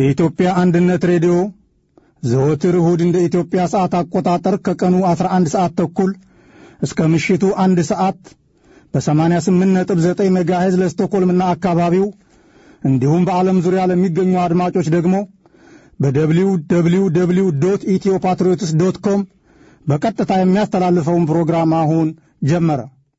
የኢትዮጵያ አንድነት ሬዲዮ ዘወትር እሁድ እንደ ኢትዮጵያ ሰዓት አቆጣጠር ከቀኑ 11 ሰዓት ተኩል እስከ ምሽቱ አንድ ሰዓት በ88.9 ሜጋሄዝ ለስቶኮልምና አካባቢው እንዲሁም በዓለም ዙሪያ ለሚገኙ አድማጮች ደግሞ በደብሊው ደብሊው ደብሊው ዶት ኢትዮ ፓትሪዮትስ ዶት ኮም በቀጥታ የሚያስተላልፈውን ፕሮግራም አሁን ጀመረ።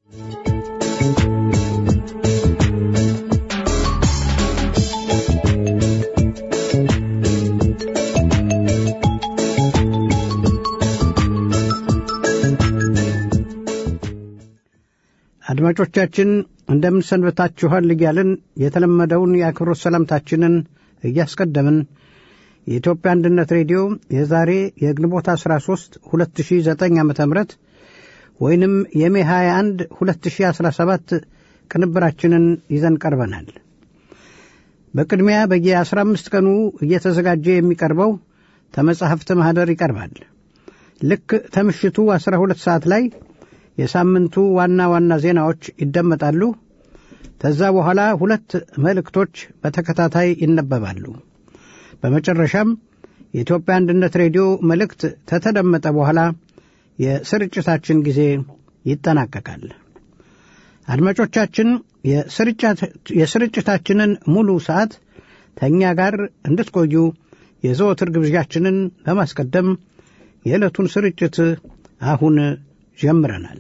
አድማጮቻችን እንደምን ሰንበታችኋል እያልን የተለመደውን የአክብሮት ሰላምታችንን እያስቀደምን የኢትዮጵያ አንድነት ሬዲዮ የዛሬ የግንቦት 13 2009 ዓ ም ወይንም የሜ 21 2017 ቅንብራችንን ይዘን ቀርበናል። በቅድሚያ በየ15 ቀኑ እየተዘጋጀ የሚቀርበው ተመጻሕፍተ ማኅደር ይቀርባል። ልክ ተምሽቱ 12 ሰዓት ላይ የሳምንቱ ዋና ዋና ዜናዎች ይደመጣሉ። ከዛ በኋላ ሁለት መልእክቶች በተከታታይ ይነበባሉ። በመጨረሻም የኢትዮጵያ አንድነት ሬዲዮ መልእክት ከተደመጠ በኋላ የስርጭታችን ጊዜ ይጠናቀቃል። አድማጮቻችን የስርጭታችንን ሙሉ ሰዓት ከእኛ ጋር እንድትቆዩ የዘወትር ግብዣችንን በማስቀደም የዕለቱን ስርጭት አሁን ጀምረናል።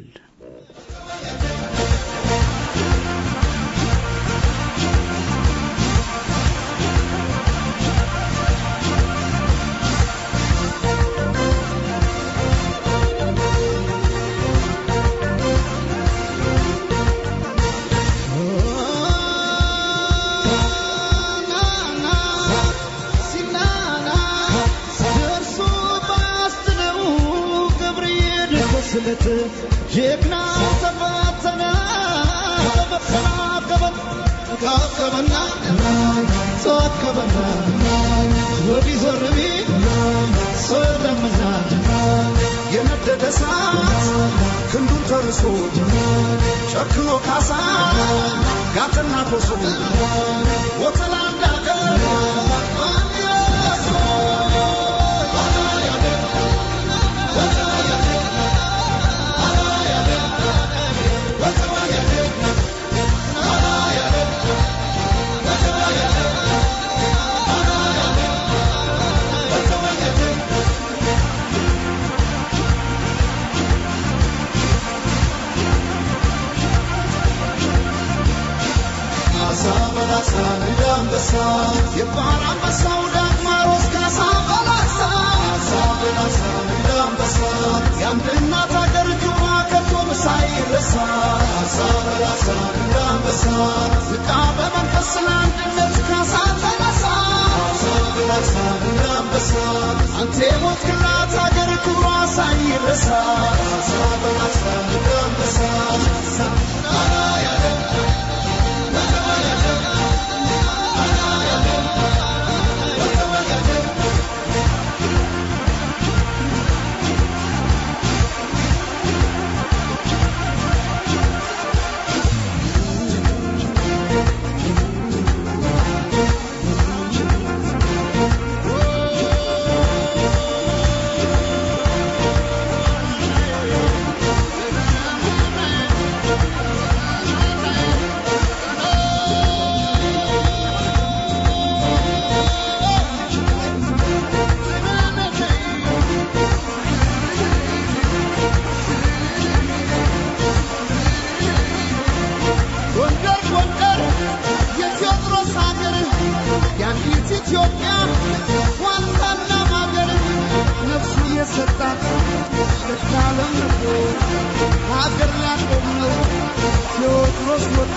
ስለት ጀግና ተፈተነ ተፈተናገበን ካከበና ተዋከበና ወዲህ ዞር ቢል ሰለምና የነደደ እሳት ክንዱን ተርሶ ጨክኖ ካሳ ጋትና ኮሶ ወተላ እንዳገር አንበሳ የባህር አንበሳው ዳግማሮስ ካሳ በላሳ አሳ በላሳ እንደ አንበሳ የአንድ እናት ሀገር ክብሯ ከቶም ሳይረሳ አሳ በላሳ እንደ አንበሳ ዝቃ በመንፈስ ለአንድነት ካሳ ተነሳ አሳ በላሳ እንደ አንበሳ አንተ የሞትክላት ሀገር ክብሯ ሳይረሳ አሳ በላሳ እንደ አንበሳ ኢትዮጵያ ዋንታና ማገር ነፍሱ የሰጣት ለዓለም ነቶ ሀገር ላቆም ነው ቴዎድሮስ ወጥቶ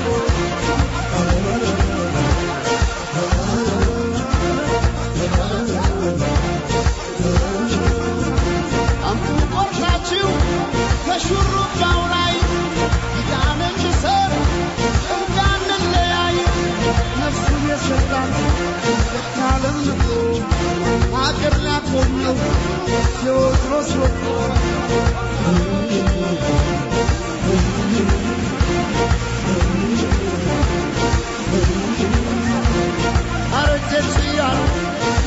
አምጡ ቆርጣችሁ ከሹሩባው ላይ ይዳንን ሰር እንዳንለያይ ነፍሱ የሰጣት ዓለም ንቆ ሀገር ላቆም ነው ቴዎድሮስ ወጥቶ አረጀች ያሉ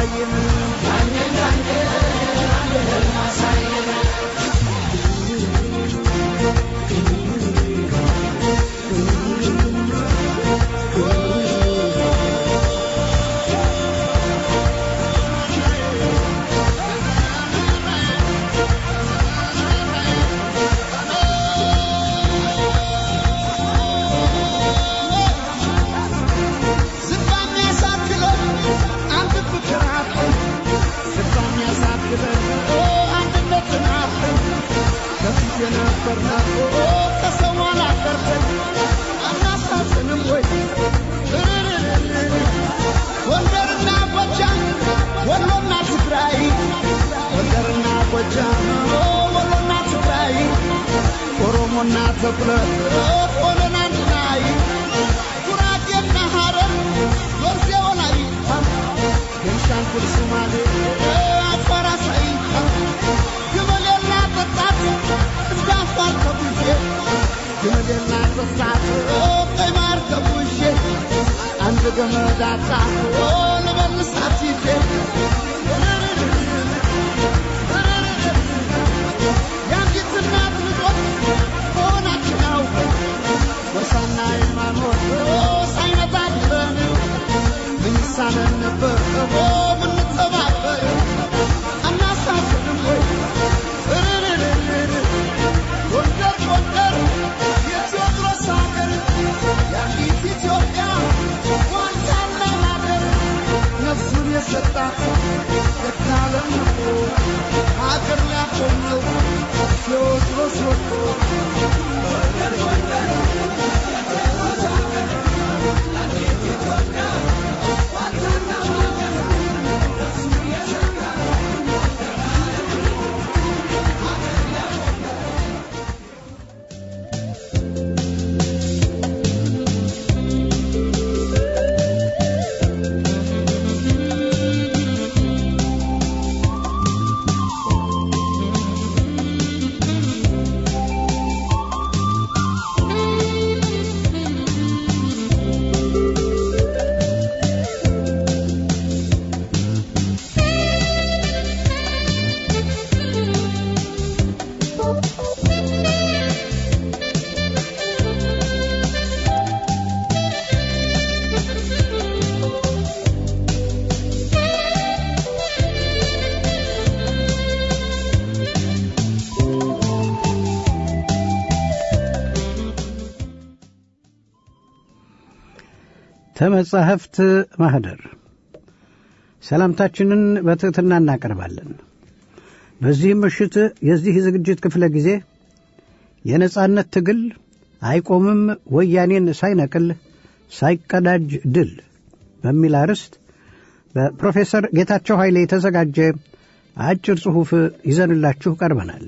አሳየን ዝባ የሚያሳክለን አንድ ፍቅር አለን ዝባ የሚያሳክለን አንድነትን አለን ከፊት የነበርናት ከሰው አላቀርተን አናሳዝንም ወይ ጎንደርና ጎጃም ወሎና ትግራይ ጎንደርና ጎጃም ወሎና ትግራይ ኦሮሞና ተኩለት ሆነን አንድ ላይ ጉራጌና ሐረር ዶርዜ ወላይታ ቤንሻንጉል ሶማሌ አፋር አሳይታ ግመሌና ጠጣት እስከ አፋር ተጉዤ ግመሌና ጠጣት ቀይ ማር ተጉዤ አንድ ገመድ አጣ ልመልሳት ይዤ የአንዲት እናት ልጆች መሆናችን አውቀን ጎሳና ሃይማኖት ሳይነጣጥለን ምን ይሳነን ነበር ብንተባበር አናሳዝንም ወይ ጎንደር ጎንደር የቴዎድሮስ ሀገር የአንዲት ኢትዮጵያ ዋልታና ማገር ነፍሱን የሰጣት የካለም ንቆ ሀገር ሊያቆመው ቴዎድሮስ ወጥቶ ተመጻሕፍት ማኅደር ሰላምታችንን በትሕትና እናቀርባለን። በዚህም ምሽት የዚህ ዝግጅት ክፍለ ጊዜ የነጻነት ትግል አይቆምም ወያኔን ሳይነቅል ሳይቀዳጅ ድል በሚል አርዕስት በፕሮፌሰር ጌታቸው ኃይሌ የተዘጋጀ አጭር ጽሑፍ ይዘንላችሁ ቀርበናል።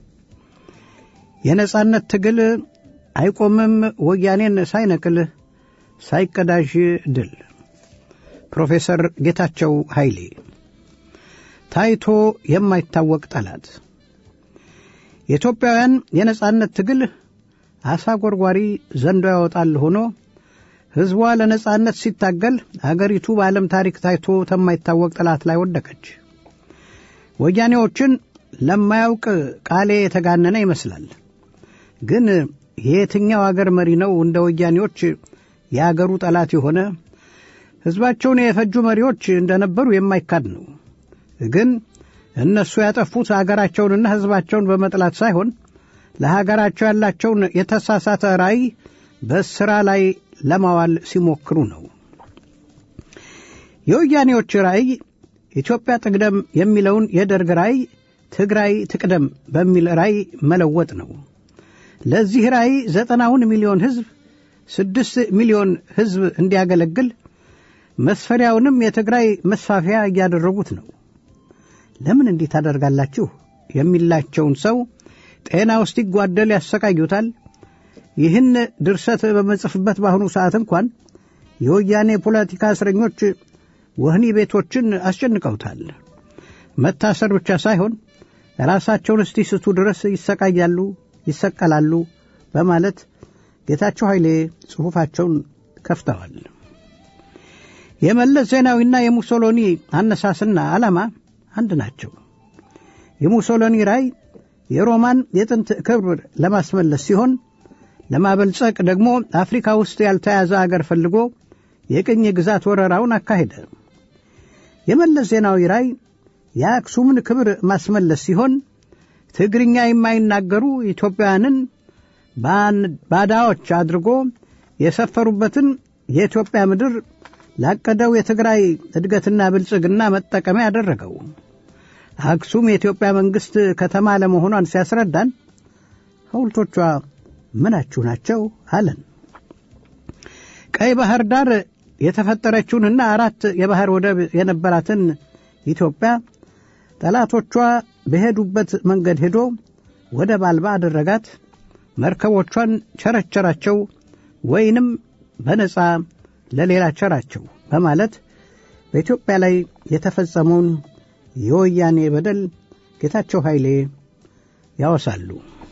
የነጻነት ትግል አይቆምም ወያኔን ሳይነቅል ሳይቀዳጅ ድል ፕሮፌሰር ጌታቸው ኃይሌ ታይቶ የማይታወቅ ጠላት የኢትዮጵያውያን የነጻነት ትግል አሳ ጎርጓሪ ዘንዶ ያወጣል ሆኖ ሕዝቧ ለነጻነት ሲታገል አገሪቱ በዓለም ታሪክ ታይቶ ከማይታወቅ ጠላት ላይ ወደቀች። ወያኔዎችን ለማያውቅ ቃሌ የተጋነነ ይመስላል። ግን የየትኛው አገር መሪ ነው እንደ ወያኔዎች የአገሩ ጠላት የሆነ ሕዝባቸውን የፈጁ መሪዎች እንደነበሩ የማይካድ ነው። ግን እነሱ ያጠፉት አገራቸውንና ሕዝባቸውን በመጥላት ሳይሆን ለሀገራቸው ያላቸውን የተሳሳተ ራዕይ በሥራ ላይ ለማዋል ሲሞክሩ ነው። የወያኔዎች ራዕይ ኢትዮጵያ ትቅደም የሚለውን የደርግ ራዕይ ትግራይ ትቅደም በሚል ራዕይ መለወጥ ነው። ለዚህ ራዕይ ዘጠናውን ሚሊዮን ሕዝብ ስድስት ሚሊዮን ሕዝብ እንዲያገለግል መስፈሪያውንም የትግራይ መስፋፊያ እያደረጉት ነው። ለምን እንዲህ ታደርጋላችሁ የሚላቸውን ሰው ጤና ውስጥ ይጓደል ያሰቃዩታል። ይህን ድርሰት በመጽፍበት በአሁኑ ሰዓት እንኳን የወያኔ ፖለቲካ እስረኞች ወህኒ ቤቶችን አስጨንቀውታል። መታሰር ብቻ ሳይሆን ራሳቸውን እስቲስቱ ድረስ ይሰቃያሉ፣ ይሰቀላሉ በማለት ጌታቸው ኃይሌ ጽሑፋቸውን ከፍተዋል። የመለስ ዜናዊና የሙሶሎኒ አነሳስና ዓላማ አንድ ናቸው። የሙሶሎኒ ራዕይ የሮማን የጥንት ክብር ለማስመለስ ሲሆን ለማበልጸቅ ደግሞ አፍሪካ ውስጥ ያልተያዘ አገር ፈልጎ የቅኝ ግዛት ወረራውን አካሄደ። የመለስ ዜናዊ ራዕይ የአክሱምን ክብር ማስመለስ ሲሆን ትግርኛ የማይናገሩ ኢትዮጵያውያንን ባዳዎች አድርጎ የሰፈሩበትን የኢትዮጵያ ምድር ላቀደው የትግራይ እድገትና ብልጽግና መጠቀሚያ ያደረገው። አክሱም የኢትዮጵያ መንግሥት ከተማ ለመሆኗን ሲያስረዳን ሐውልቶቿ ምናችሁ ናቸው አለን። ቀይ ባህር ዳር የተፈጠረችውንና አራት የባህር ወደብ የነበራትን ኢትዮጵያ ጠላቶቿ በሄዱበት መንገድ ሄዶ ወደብ አልባ አደረጋት። መርከቦቿን ቸረቸራቸው ወይንም በነፃ ለሌላ ቸራቸው በማለት በኢትዮጵያ ላይ የተፈጸመውን የወያኔ በደል ጌታቸው ኃይሌ ያወሳሉ።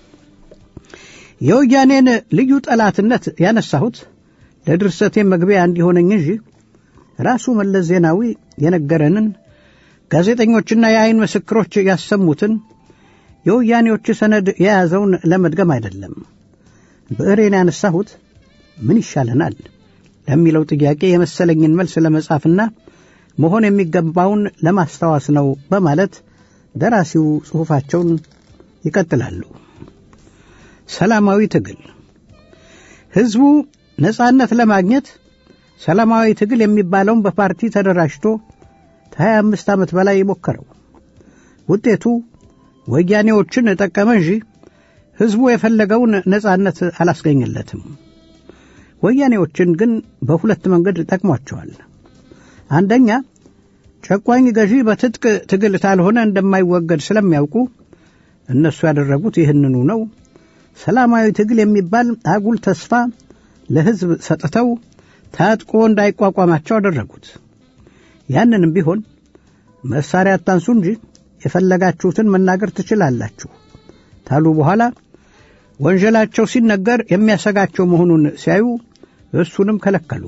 የወያኔን ልዩ ጠላትነት ያነሳሁት ለድርሰቴ መግቢያ እንዲሆነኝ እንጂ ራሱ መለስ ዜናዊ የነገረንን ጋዜጠኞችና የአይን ምስክሮች ያሰሙትን የወያኔዎች ሰነድ የያዘውን ለመድገም አይደለም። ብዕሬን ያነሳሁት ምን ይሻለናል ለሚለው ጥያቄ የመሰለኝን መልስ ለመጻፍና መሆን የሚገባውን ለማስታወስ ነው በማለት ደራሲው ጽሑፋቸውን ይቀጥላሉ። ሰላማዊ ትግል ሕዝቡ ነጻነት ለማግኘት ሰላማዊ ትግል የሚባለውን በፓርቲ ተደራጅቶ ከሀያ አምስት ዓመት በላይ የሞከረው ውጤቱ ወያኔዎችን ጠቀመ እንጂ ሕዝቡ የፈለገውን ነጻነት አላስገኘለትም። ወያኔዎችን ግን በሁለት መንገድ ጠቅሟቸዋል። አንደኛ ጨቋኝ ገዢ በትጥቅ ትግል ካልሆነ እንደማይወገድ ስለሚያውቁ እነሱ ያደረጉት ይህንኑ ነው። ሰላማዊ ትግል የሚባል አጉል ተስፋ ለሕዝብ ሰጥተው ታጥቆ እንዳይቋቋማቸው አደረጉት። ያንንም ቢሆን መሳሪያ አታንሱ እንጂ የፈለጋችሁትን መናገር ትችላላችሁ ታሉ በኋላ ወንጀላቸው ሲነገር የሚያሰጋቸው መሆኑን ሲያዩ እሱንም ከለከሉ።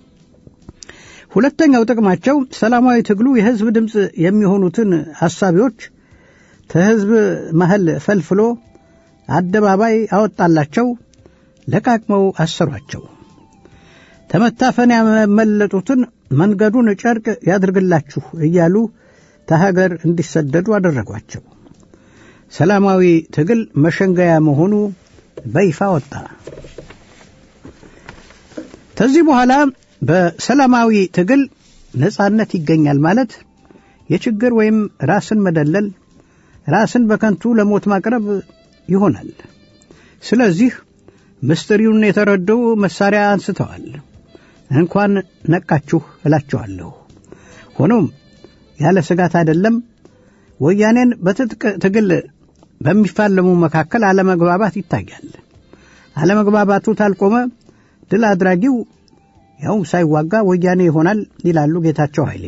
ሁለተኛው ጥቅማቸው ሰላማዊ ትግሉ የሕዝብ ድምፅ የሚሆኑትን አሳቢዎች ከሕዝብ መሀል ፈልፍሎ አደባባይ አወጣላቸው፣ ለቃቅመው አሰሯቸው። ተመታፈን ያመለጡትን መንገዱን ጨርቅ ያድርግላችሁ እያሉ ተሀገር እንዲሰደዱ አደረጓቸው። ሰላማዊ ትግል መሸንገያ መሆኑ በይፋ ወጣ። ከዚህ በኋላ በሰላማዊ ትግል ነጻነት ይገኛል ማለት የችግር ወይም ራስን መደለል፣ ራስን በከንቱ ለሞት ማቅረብ ይሆናል። ስለዚህ ምስጢሪውን የተረዱ መሳሪያ አንስተዋል። እንኳን ነቃችሁ እላቸዋለሁ። ሆኖም ያለ ስጋት አይደለም። ወያኔን በትጥቅ ትግል በሚፋለሙ መካከል አለመግባባት ይታያል። አለመግባባቱ ታልቆመ ድል አድራጊው ያውም ሳይዋጋ ወያኔ ይሆናል ይላሉ ጌታቸው ኃይሌ።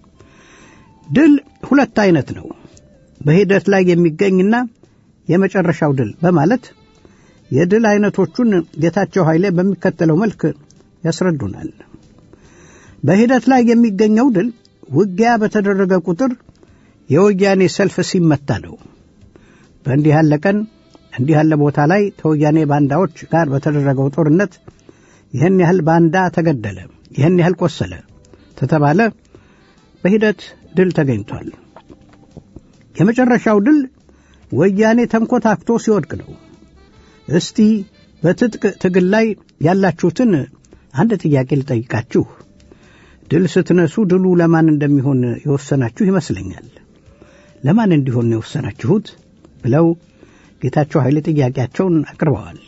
ድል ሁለት አይነት ነው፣ በሂደት ላይ የሚገኝና የመጨረሻው ድል በማለት የድል አይነቶቹን ጌታቸው ኃይሌ በሚከተለው መልክ ያስረዱናል። በሂደት ላይ የሚገኘው ድል ውጊያ በተደረገ ቁጥር የወያኔ ሰልፍ ሲመታ ነው። በእንዲህ ያለ ቀን እንዲህ ያለ ቦታ ላይ ከወያኔ ባንዳዎች ጋር በተደረገው ጦርነት ይህን ያህል ባንዳ ተገደለ፣ ይህን ያህል ቆሰለ ተተባለ በሂደት ድል ተገኝቷል። የመጨረሻው ድል ወያኔ ተንኮታክቶ ሲወድቅ ነው። እስቲ በትጥቅ ትግል ላይ ያላችሁትን አንድ ጥያቄ ልጠይቃችሁ። ድል ስትነሱ ድሉ ለማን እንደሚሆን የወሰናችሁ ይመስለኛል። ለማን እንዲሆን የወሰናችሁት ብለው ጌታቸው ኃይሌ ጥያቄያቸውን አቅርበዋል።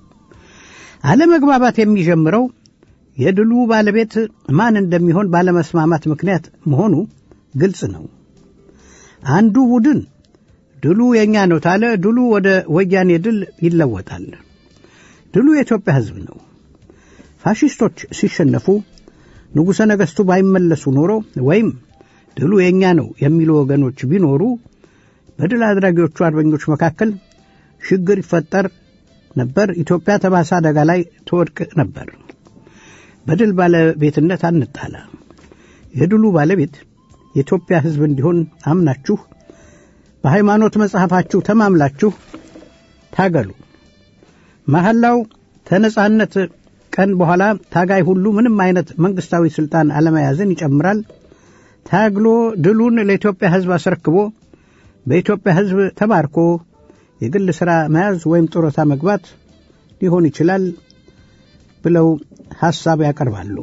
አለመግባባት የሚጀምረው የድሉ ባለቤት ማን እንደሚሆን ባለመስማማት ምክንያት መሆኑ ግልጽ ነው። አንዱ ቡድን ድሉ የእኛ ነው ታለ ድሉ ወደ ወያኔ ድል ይለወጣል። ድሉ የኢትዮጵያ ሕዝብ ነው። ፋሽስቶች ሲሸነፉ ንጉሠ ነገሥቱ ባይመለሱ ኖሮ ወይም ድሉ የእኛ ነው የሚሉ ወገኖች ቢኖሩ በድል አድራጊዎቹ አርበኞች መካከል ችግር ይፈጠር ነበር። ኢትዮጵያ ተባሳ አደጋ ላይ ትወድቅ ነበር። በድል ባለቤትነት አንጣላ። የድሉ ባለቤት የኢትዮጵያ ሕዝብ እንዲሆን አምናችሁ በሃይማኖት መጽሐፋችሁ ተማምላችሁ ታገሉ። መሐላው ከነጻነት ቀን በኋላ ታጋይ ሁሉ ምንም አይነት መንግስታዊ ስልጣን አለመያዝን ይጨምራል። ታግሎ ድሉን ለኢትዮጵያ ሕዝብ አስረክቦ በኢትዮጵያ ሕዝብ ተባርኮ የግል ሥራ መያዝ ወይም ጡረታ መግባት ሊሆን ይችላል ብለው ሐሳብ ያቀርባሉ።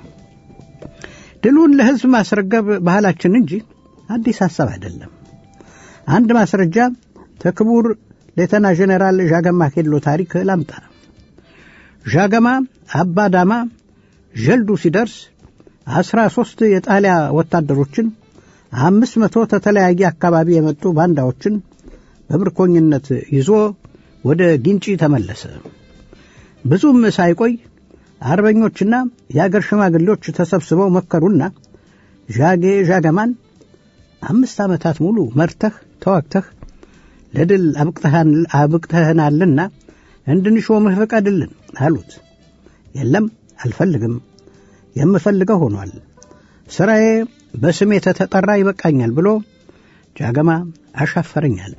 ድሉን ለሕዝብ ማስረገብ ባህላችን እንጂ አዲስ ሐሳብ አይደለም። አንድ ማስረጃ ተክቡር ሌተና ጄኔራል ዣገማ ኬሎ ታሪክ ላምጣ። ዣገማ አባዳማ ጀልዱ ሲደርስ አስራ ሦስት የጣሊያ ወታደሮችን አምስት መቶ ከተለያየ አካባቢ የመጡ ባንዳዎችን በምርኮኝነት ይዞ ወደ ግንጪ ተመለሰ። ብዙም ሳይቆይ አርበኞችና የአገር ሽማግሌዎች ተሰብስበው መከሩና ዣጌ ዣገማን አምስት ዓመታት ሙሉ መርተህ ተዋግተህ ለድል አብቅተህናልና እንድንሾምህ ፍቀድልን አሉት። የለም አልፈልግም፣ የምፈልገው ሆኗል፣ ሥራዬ በስሜ ተተጠራ ይበቃኛል ብሎ ጃገማ አሻፈረኝ አለ።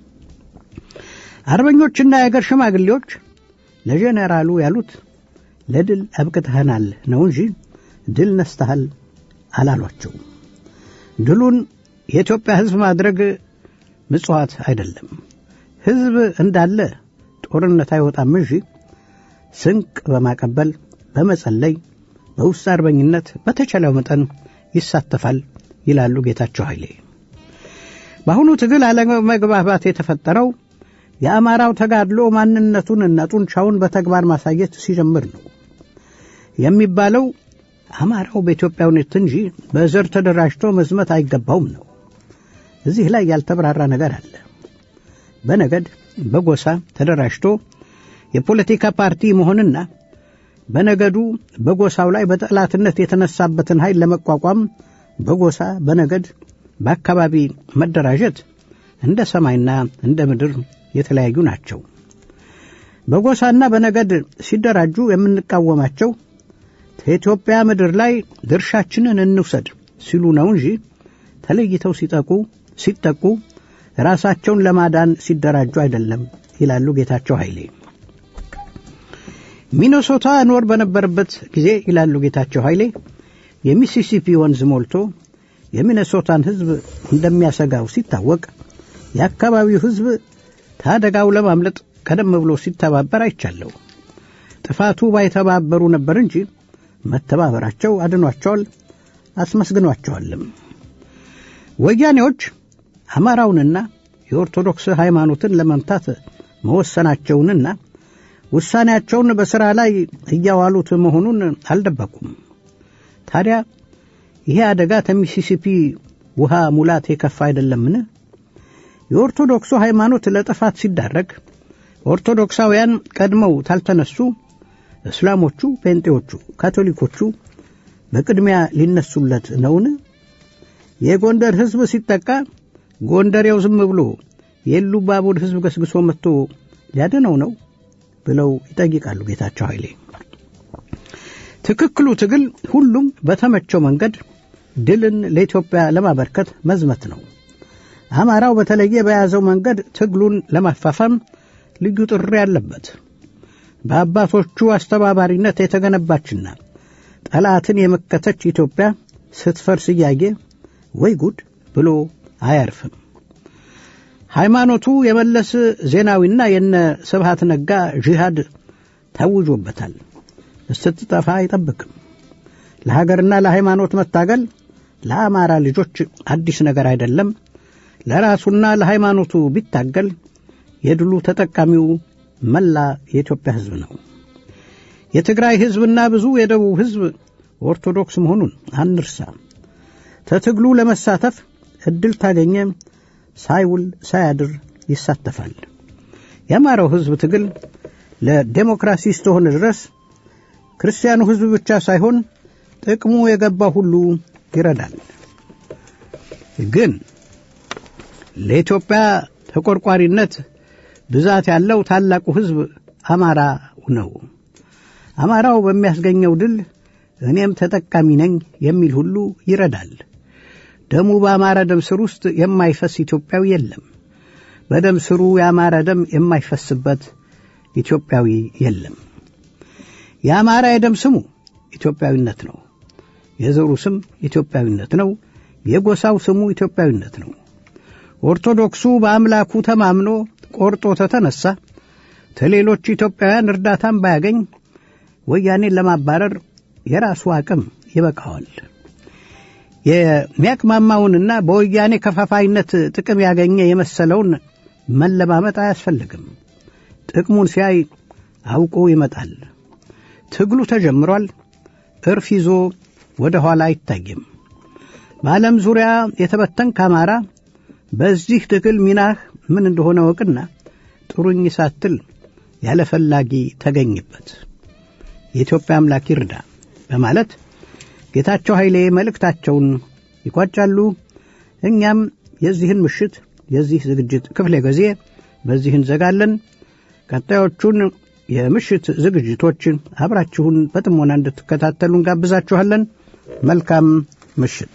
አርበኞችና የአገር ሽማግሌዎች ለጄኔራሉ ያሉት ለድል አብቅተህናል ነው እንጂ ድል ነስተሃል አላሏቸው። ድሉን የኢትዮጵያ ሕዝብ ማድረግ ምጽዋት አይደለም። ሕዝብ እንዳለ ጦርነት አይወጣም እንጂ ስንቅ በማቀበል በመጸለይ፣ በውስጥ አርበኝነት በተቻለው መጠን ይሳተፋል ይላሉ ጌታቸው ኃይሌ። በአሁኑ ትግል አለመግባባት የተፈጠረው የአማራው ተጋድሎ ማንነቱንና ጡንቻውን በተግባር ማሳየት ሲጀምር ነው የሚባለው። አማራው በኢትዮጵያዊነት እንጂ በዘር ተደራጅቶ መዝመት አይገባውም ነው። እዚህ ላይ ያልተብራራ ነገር አለ። በነገድ በጎሳ ተደራጅቶ የፖለቲካ ፓርቲ መሆንና በነገዱ በጎሳው ላይ በጠላትነት የተነሳበትን ኃይል ለመቋቋም በጎሳ በነገድ በአካባቢ መደራጀት እንደ ሰማይና እንደ ምድር የተለያዩ ናቸው። በጎሳና በነገድ ሲደራጁ የምንቃወማቸው ከኢትዮጵያ ምድር ላይ ድርሻችንን እንውሰድ ሲሉ ነው እንጂ ተለይተው ሲጠቁ ሲጠቁ ራሳቸውን ለማዳን ሲደራጁ አይደለም ይላሉ ጌታቸው ኃይሌ። ሚኔሶታ እኖር በነበረበት ጊዜ ይላሉ ጌታቸው ኃይሌ የሚሲሲፒ ወንዝ ሞልቶ የሚኔሶታን ሕዝብ እንደሚያሰጋው ሲታወቅ የአካባቢው ሕዝብ ታደጋው ለማምለጥ ቀደም ብሎ ሲተባበር አይቻለሁ። ጥፋቱ ባይተባበሩ ነበር እንጂ መተባበራቸው አድኗቸዋል፣ አስመስግኗቸዋልም። ወያኔዎች አማራውንና የኦርቶዶክስ ሃይማኖትን ለመምታት መወሰናቸውንና ውሳኔያቸውን በሥራ ላይ እያዋሉት መሆኑን አልደበቁም። ታዲያ ይሄ አደጋ ከሚሲሲፒ ውሃ ሙላት የከፋ አይደለምን? የኦርቶዶክሱ ሃይማኖት ለጥፋት ሲዳረግ ኦርቶዶክሳውያን ቀድመው ታልተነሱ እስላሞቹ፣ ጴንጤዎቹ፣ ካቶሊኮቹ በቅድሚያ ሊነሱለት ነውን? የጎንደር ሕዝብ ሲጠቃ ጎንደሬው ዝም ብሎ የኢሉባቡር ሕዝብ ገስግሶ መጥቶ ሊያድነው ነው ብለው ይጠይቃሉ ጌታቸው ኃይሌ። ትክክሉ ትግል ሁሉም በተመቸው መንገድ ድልን ለኢትዮጵያ ለማበርከት መዝመት ነው። አማራው በተለየ በያዘው መንገድ ትግሉን ለማፋፋም ልዩ ጥሪ አለበት። በአባቶቹ አስተባባሪነት የተገነባችና ጠላትን የመከተች ኢትዮጵያ ስትፈርስ እያየ ወይ ጉድ ብሎ አያርፍም። ሃይማኖቱ የመለስ ዜናዊና የነ ስብሃት ነጋ ጂሃድ ታውጆበታል። ስትጠፋ አይጠብቅም። ለሀገርና ለሃይማኖት መታገል ለአማራ ልጆች አዲስ ነገር አይደለም። ለራሱና ለሃይማኖቱ ቢታገል የድሉ ተጠቃሚው መላ የኢትዮጵያ ሕዝብ ነው። የትግራይ ሕዝብና ብዙ የደቡብ ሕዝብ ኦርቶዶክስ መሆኑን አንርሳ። ተትግሉ ለመሳተፍ ዕድል ታገኘ ሳይውል ሳያድር ይሳተፋል። የአማራው ሕዝብ ትግል ለዴሞክራሲ እስከሆነ ድረስ ክርስቲያኑ ሕዝብ ብቻ ሳይሆን ጥቅሙ የገባ ሁሉ ይረዳል። ግን ለኢትዮጵያ ተቆርቋሪነት ብዛት ያለው ታላቁ ሕዝብ አማራ ነው። አማራው በሚያስገኘው ድል እኔም ተጠቃሚ ነኝ የሚል ሁሉ ይረዳል። ደሙ በአማረ ደም ስር ውስጥ የማይፈስ ኢትዮጵያዊ የለም። በደም ስሩ የአማረ ደም የማይፈስበት ኢትዮጵያዊ የለም። የአማራ የደም ስሙ ኢትዮጵያዊነት ነው። የዘሩ ስም ኢትዮጵያዊነት ነው። የጎሳው ስሙ ኢትዮጵያዊነት ነው። ኦርቶዶክሱ በአምላኩ ተማምኖ ቆርጦ ተተነሳ ከሌሎች ኢትዮጵያውያን እርዳታም ባያገኝ ወያኔን ለማባረር የራሱ አቅም ይበቃዋል። የሚያቅማማውንና በወያኔ ከፋፋይነት ጥቅም ያገኘ የመሰለውን መለማመጥ አያስፈልግም። ጥቅሙን ሲያይ አውቆ ይመጣል። ትግሉ ተጀምሯል። እርፍ ይዞ ወደ ኋላ አይታይም። በዓለም ዙሪያ የተበተንክ አማራ በዚህ ትግል ሚናህ ምን እንደሆነ ወቅና ጥሩኝ ሳትል ያለ ፈላጊ ተገኝበት። የኢትዮጵያ አምላክ ይርዳ በማለት ጌታቸው ኃይሌ መልእክታቸውን ይቋጫሉ። እኛም የዚህን ምሽት የዚህ ዝግጅት ክፍለ ጊዜ በዚህ እንዘጋለን። ቀጣዮቹን የምሽት ዝግጅቶች አብራችሁን በጥሞና እንድትከታተሉ እንጋብዛችኋለን። መልካም ምሽት።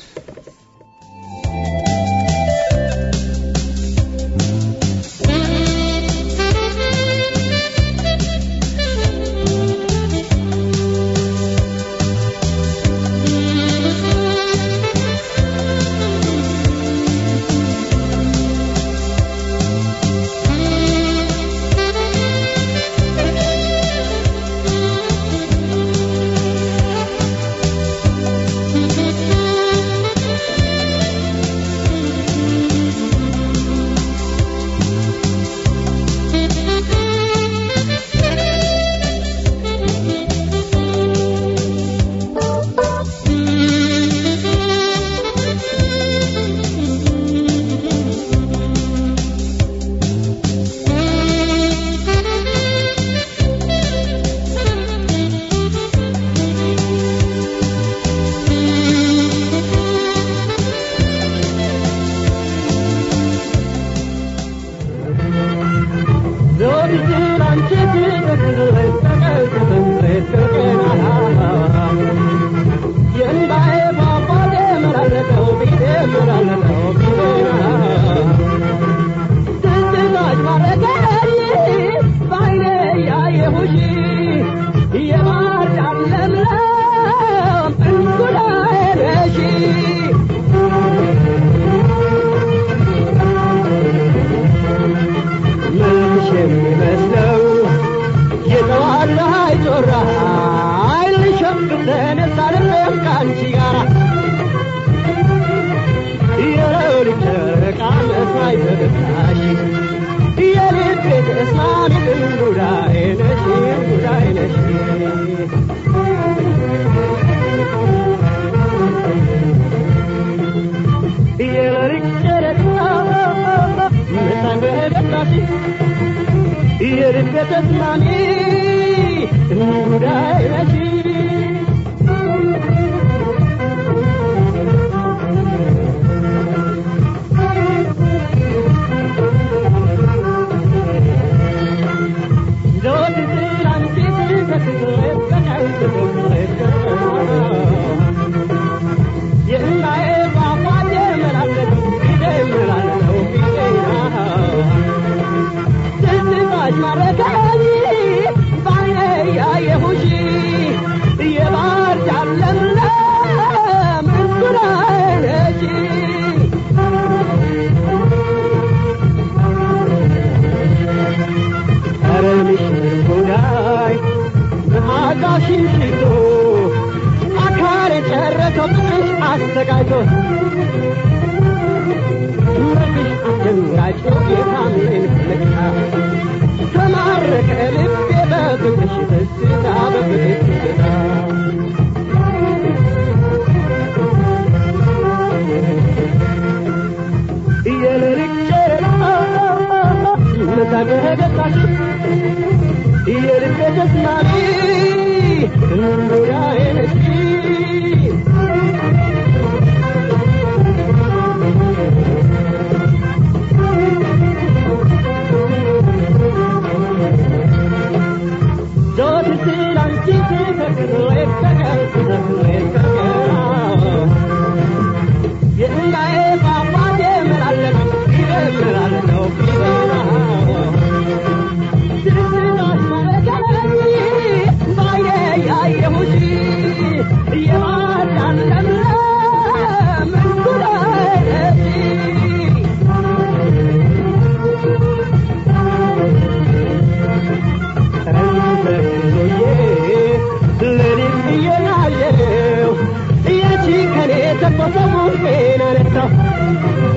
Don't you see, I'm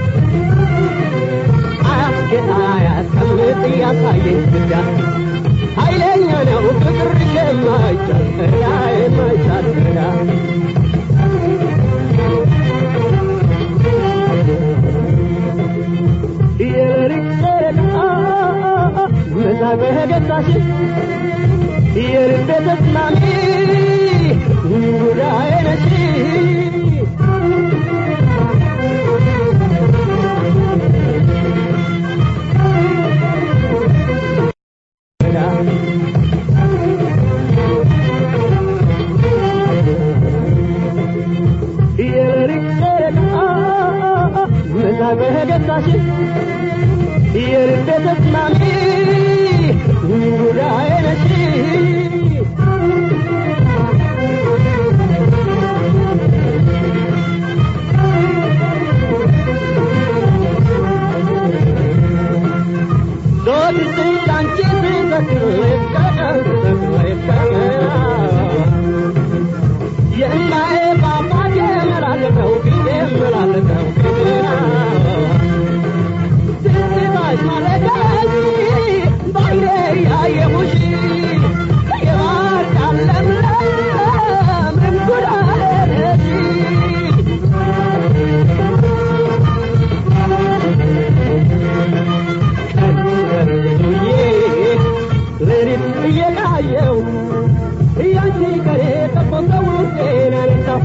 አያስጌጥ አያስቀምጥ ያሳየኝ ብዳ ኃይለኛ ነው ፍቅር የማይቻል እዳ የማይቻል እዳ መሳቅ በገዛሽ የልቤ ተስማሚ ጉዳዬ ነሽ መሳቅ በገዛሽ የልቤ ተስማሚ ጉዳዬ ነሽ ዞትር አንቺ ስዘክር ይፍቀቀን ስዘክር ይፍቀቀን የእናዬ ባባት የመላለቀው ፊት የመላለቀው ፊት ትዝታሽ ማረጋሽ ባይኔ ያየሁሽ የማር ቃል ለምለም እንጉዳዬ ነሽ ሌሊት እየቃየው እያንቺ ከኔ ጠቦተው ጤናነታው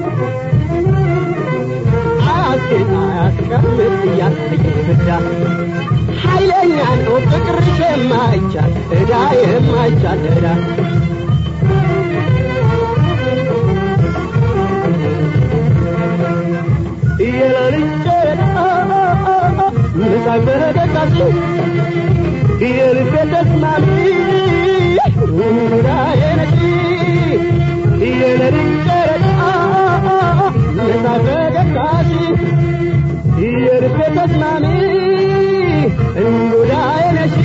አያስጌጥ አያስቀምጥ እያስጠየቅ ብዳ ኃይለኛ ነው ፍቅርሽ የማይቻል እዳ የማይቻል እዳ የሌሊት ጨረቃ ምሳቅ በረገጋሽ የልቤ ተስማሚ እንግዳዬ ነሽ የሌሊት ጨረቃ ምሳቅ በረገጋሽ የልቤ ተስማሚ እንግዳዬ ነሽ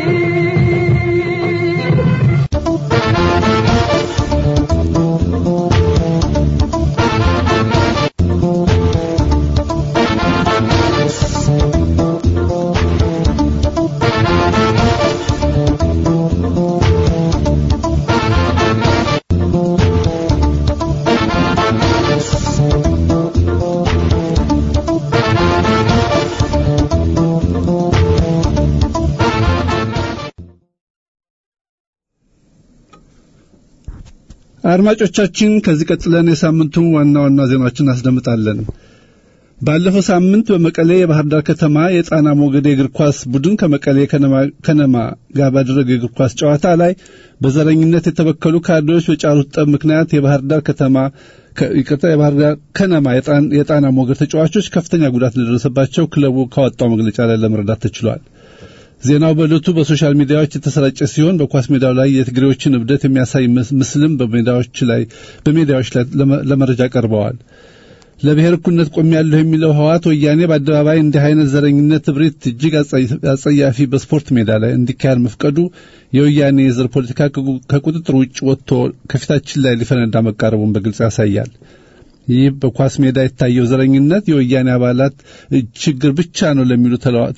አድማጮቻችን ከዚህ ቀጥለን የሳምንቱን ዋና ዋና ዜናዎችን እናስደምጣለን። ባለፈው ሳምንት በመቀሌ የባህር ዳር ከተማ የጣና ሞገድ የእግር ኳስ ቡድን ከመቀሌ ከነማ ጋር ባደረገው የእግር ኳስ ጨዋታ ላይ በዘረኝነት የተበከሉ ካድሬዎች በጫሩት ጠብ ምክንያት የባህር ዳር ከተማ ይቅርታ የባህር ዳር ከነማ የጣና ሞገድ ተጫዋቾች ከፍተኛ ጉዳት እንደደረሰባቸው ክለቡ ካወጣው መግለጫ ላይ ለመረዳት ተችሏል። ዜናው በዕለቱ በሶሻል ሚዲያዎች የተሰራጨ ሲሆን በኳስ ሜዳው ላይ የትግሬዎችን እብደት የሚያሳይ ምስልም በሜዳዎች ላይ በሜዳዎች ላይ ለመረጃ ቀርበዋል። ለብሔር እኩልነት ቆሜያለሁ የሚለው ህዋት ወያኔ በአደባባይ እንዲህ አይነት ዘረኝነት እብሪት እጅግ አጸያፊ በስፖርት ሜዳ ላይ እንዲካሄድ መፍቀዱ የወያኔ የዘር ፖለቲካ ከቁጥጥር ውጭ ወጥቶ ከፊታችን ላይ ሊፈነዳ መቃረቡን በግልጽ ያሳያል። ይህ በኳስ ሜዳ የታየው ዘረኝነት የወያኔ አባላት ችግር ብቻ ነው ለሚሉ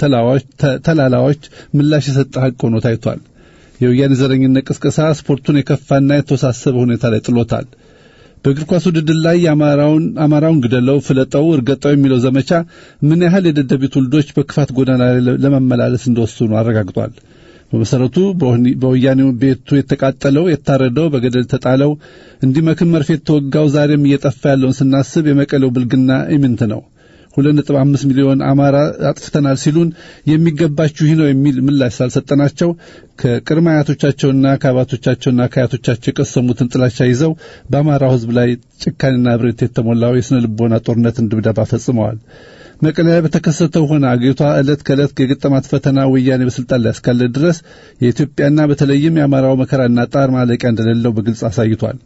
ተላላዎች ምላሽ የሰጠ ሀቅ ሆኖ ታይቷል። የወያኔ ዘረኝነት ቅስቀሳ ስፖርቱን የከፋና የተወሳሰበ ሁኔታ ላይ ጥሎታል። በእግር ኳስ ውድድር ላይ የአማራውን አማራውን ግደለው፣ ፍለጠው፣ እርገጠው የሚለው ዘመቻ ምን ያህል የደደቢት ውልዶች በክፋት ጎዳና ላይ ለመመላለስ እንደወሰኑ አረጋግጧል። በመሰረቱ በወያኔው ቤቱ የተቃጠለው የታረደው በገደል ተጣለው እንዲመክን መርፌ የተወጋው ዛሬም እየጠፋ ያለውን ስናስብ የመቀሌው ብልግና ኢምንት ነው። ሁለት ነጥብ አምስት ሚሊዮን አማራ አጥፍተናል ሲሉን የሚገባችሁ ይህ ነው የሚል ምላሽ ሳልሰጠናቸው ከቅድመ አያቶቻቸውና ከአባቶቻቸውና ከአያቶቻቸው የቀሰሙትን ጥላቻ ይዘው በአማራው ሕዝብ ላይ ጭካኔና እብሪት የተሞላው የስነ ልቦና ጦርነትን ድብደባ ፈጽመዋል። መቀሌ ላይ በተከሰተው ሆነ አገሪቷ ዕለት ከዕለት የገጠማት ፈተና ወያኔ በስልጣን ላይ እስካለ ድረስ የኢትዮጵያና በተለይም የአማራው መከራና ጣር ማለቂያ እንደሌለው በግልጽ አሳይቷል።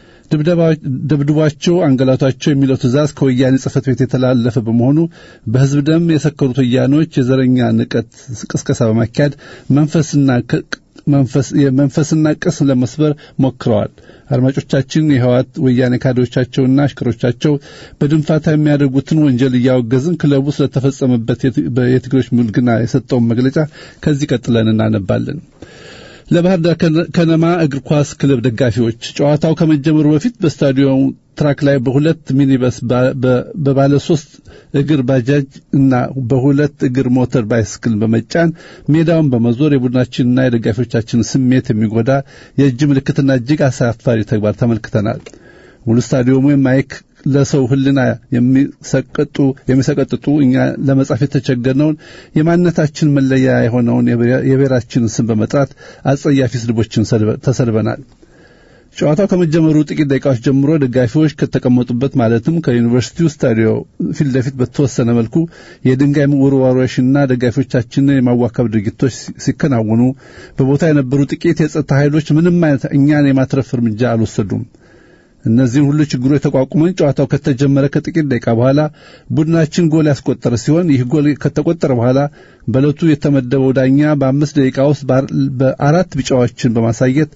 ደብድቧቸው፣ አንገላቷቸው የሚለው ትእዛዝ ከወያኔ ጽሕፈት ቤት የተላለፈ በመሆኑ በሕዝብ ደም የሰከሩት ወያኔዎች የዘረኛ ንቀት ቅስቀሳ በማካሄድ መንፈስና መንፈስና ቅስ ለመስበር ሞክረዋል። አድማጮቻችን የህወሓት ወያኔ ካድሬዎቻቸውና አሽከሮቻቸው በድንፋታ የሚያደርጉትን ወንጀል እያወገዝን ክለቡ ስለተፈጸመበት የትግሮች ሙልግና የሰጠውን መግለጫ ከዚህ ቀጥለን እናነባለን። ለባህር ዳር ከነማ እግር ኳስ ክለብ ደጋፊዎች ጨዋታው ከመጀመሩ በፊት በስታዲየሙ ትራክ ላይ በሁለት ሚኒበስ በባለ ሶስት እግር ባጃጅ እና በሁለት እግር ሞተር ባይስክል በመጫን ሜዳውን በመዞር የቡድናችንና የደጋፊዎቻችን ስሜት የሚጎዳ የእጅ ምልክትና እጅግ አሳፋሪ ተግባር ተመልክተናል። ሙሉ ስታዲየሙ የማይክ ለሰው ሕልና የሚሰቀጡ የሚሰቀጥጡ እኛ ለመጻፍ የተቸገርነውን የማንነታችን መለያ የሆነውን የብሔራችንን ስም በመጥራት አጸያፊ ስድቦችን ተሰድበናል። ጨዋታው ከመጀመሩ ጥቂት ደቂቃዎች ጀምሮ ደጋፊዎች ከተቀመጡበት ማለትም ከዩኒቨርሲቲው ስታዲዮ ፊት ለፊት በተወሰነ መልኩ የድንጋይ ውርዋሮችና ደጋፊዎቻችንን የማዋከብ ድርጊቶች ሲከናወኑ በቦታ የነበሩ ጥቂት የጸጥታ ኃይሎች ምንም አይነት እኛን የማትረፍ እርምጃ አልወሰዱም። እነዚህን ሁሉ ችግሮች ተቋቁመን ጨዋታው ከተጀመረ ከጥቂት ደቂቃ በኋላ ቡድናችን ጎል ያስቆጠረ ሲሆን ይህ ጎል ከተቆጠረ በኋላ በዕለቱ የተመደበው ዳኛ በአምስት ደቂቃ ውስጥ በአራት ቢጫዎችን በማሳየት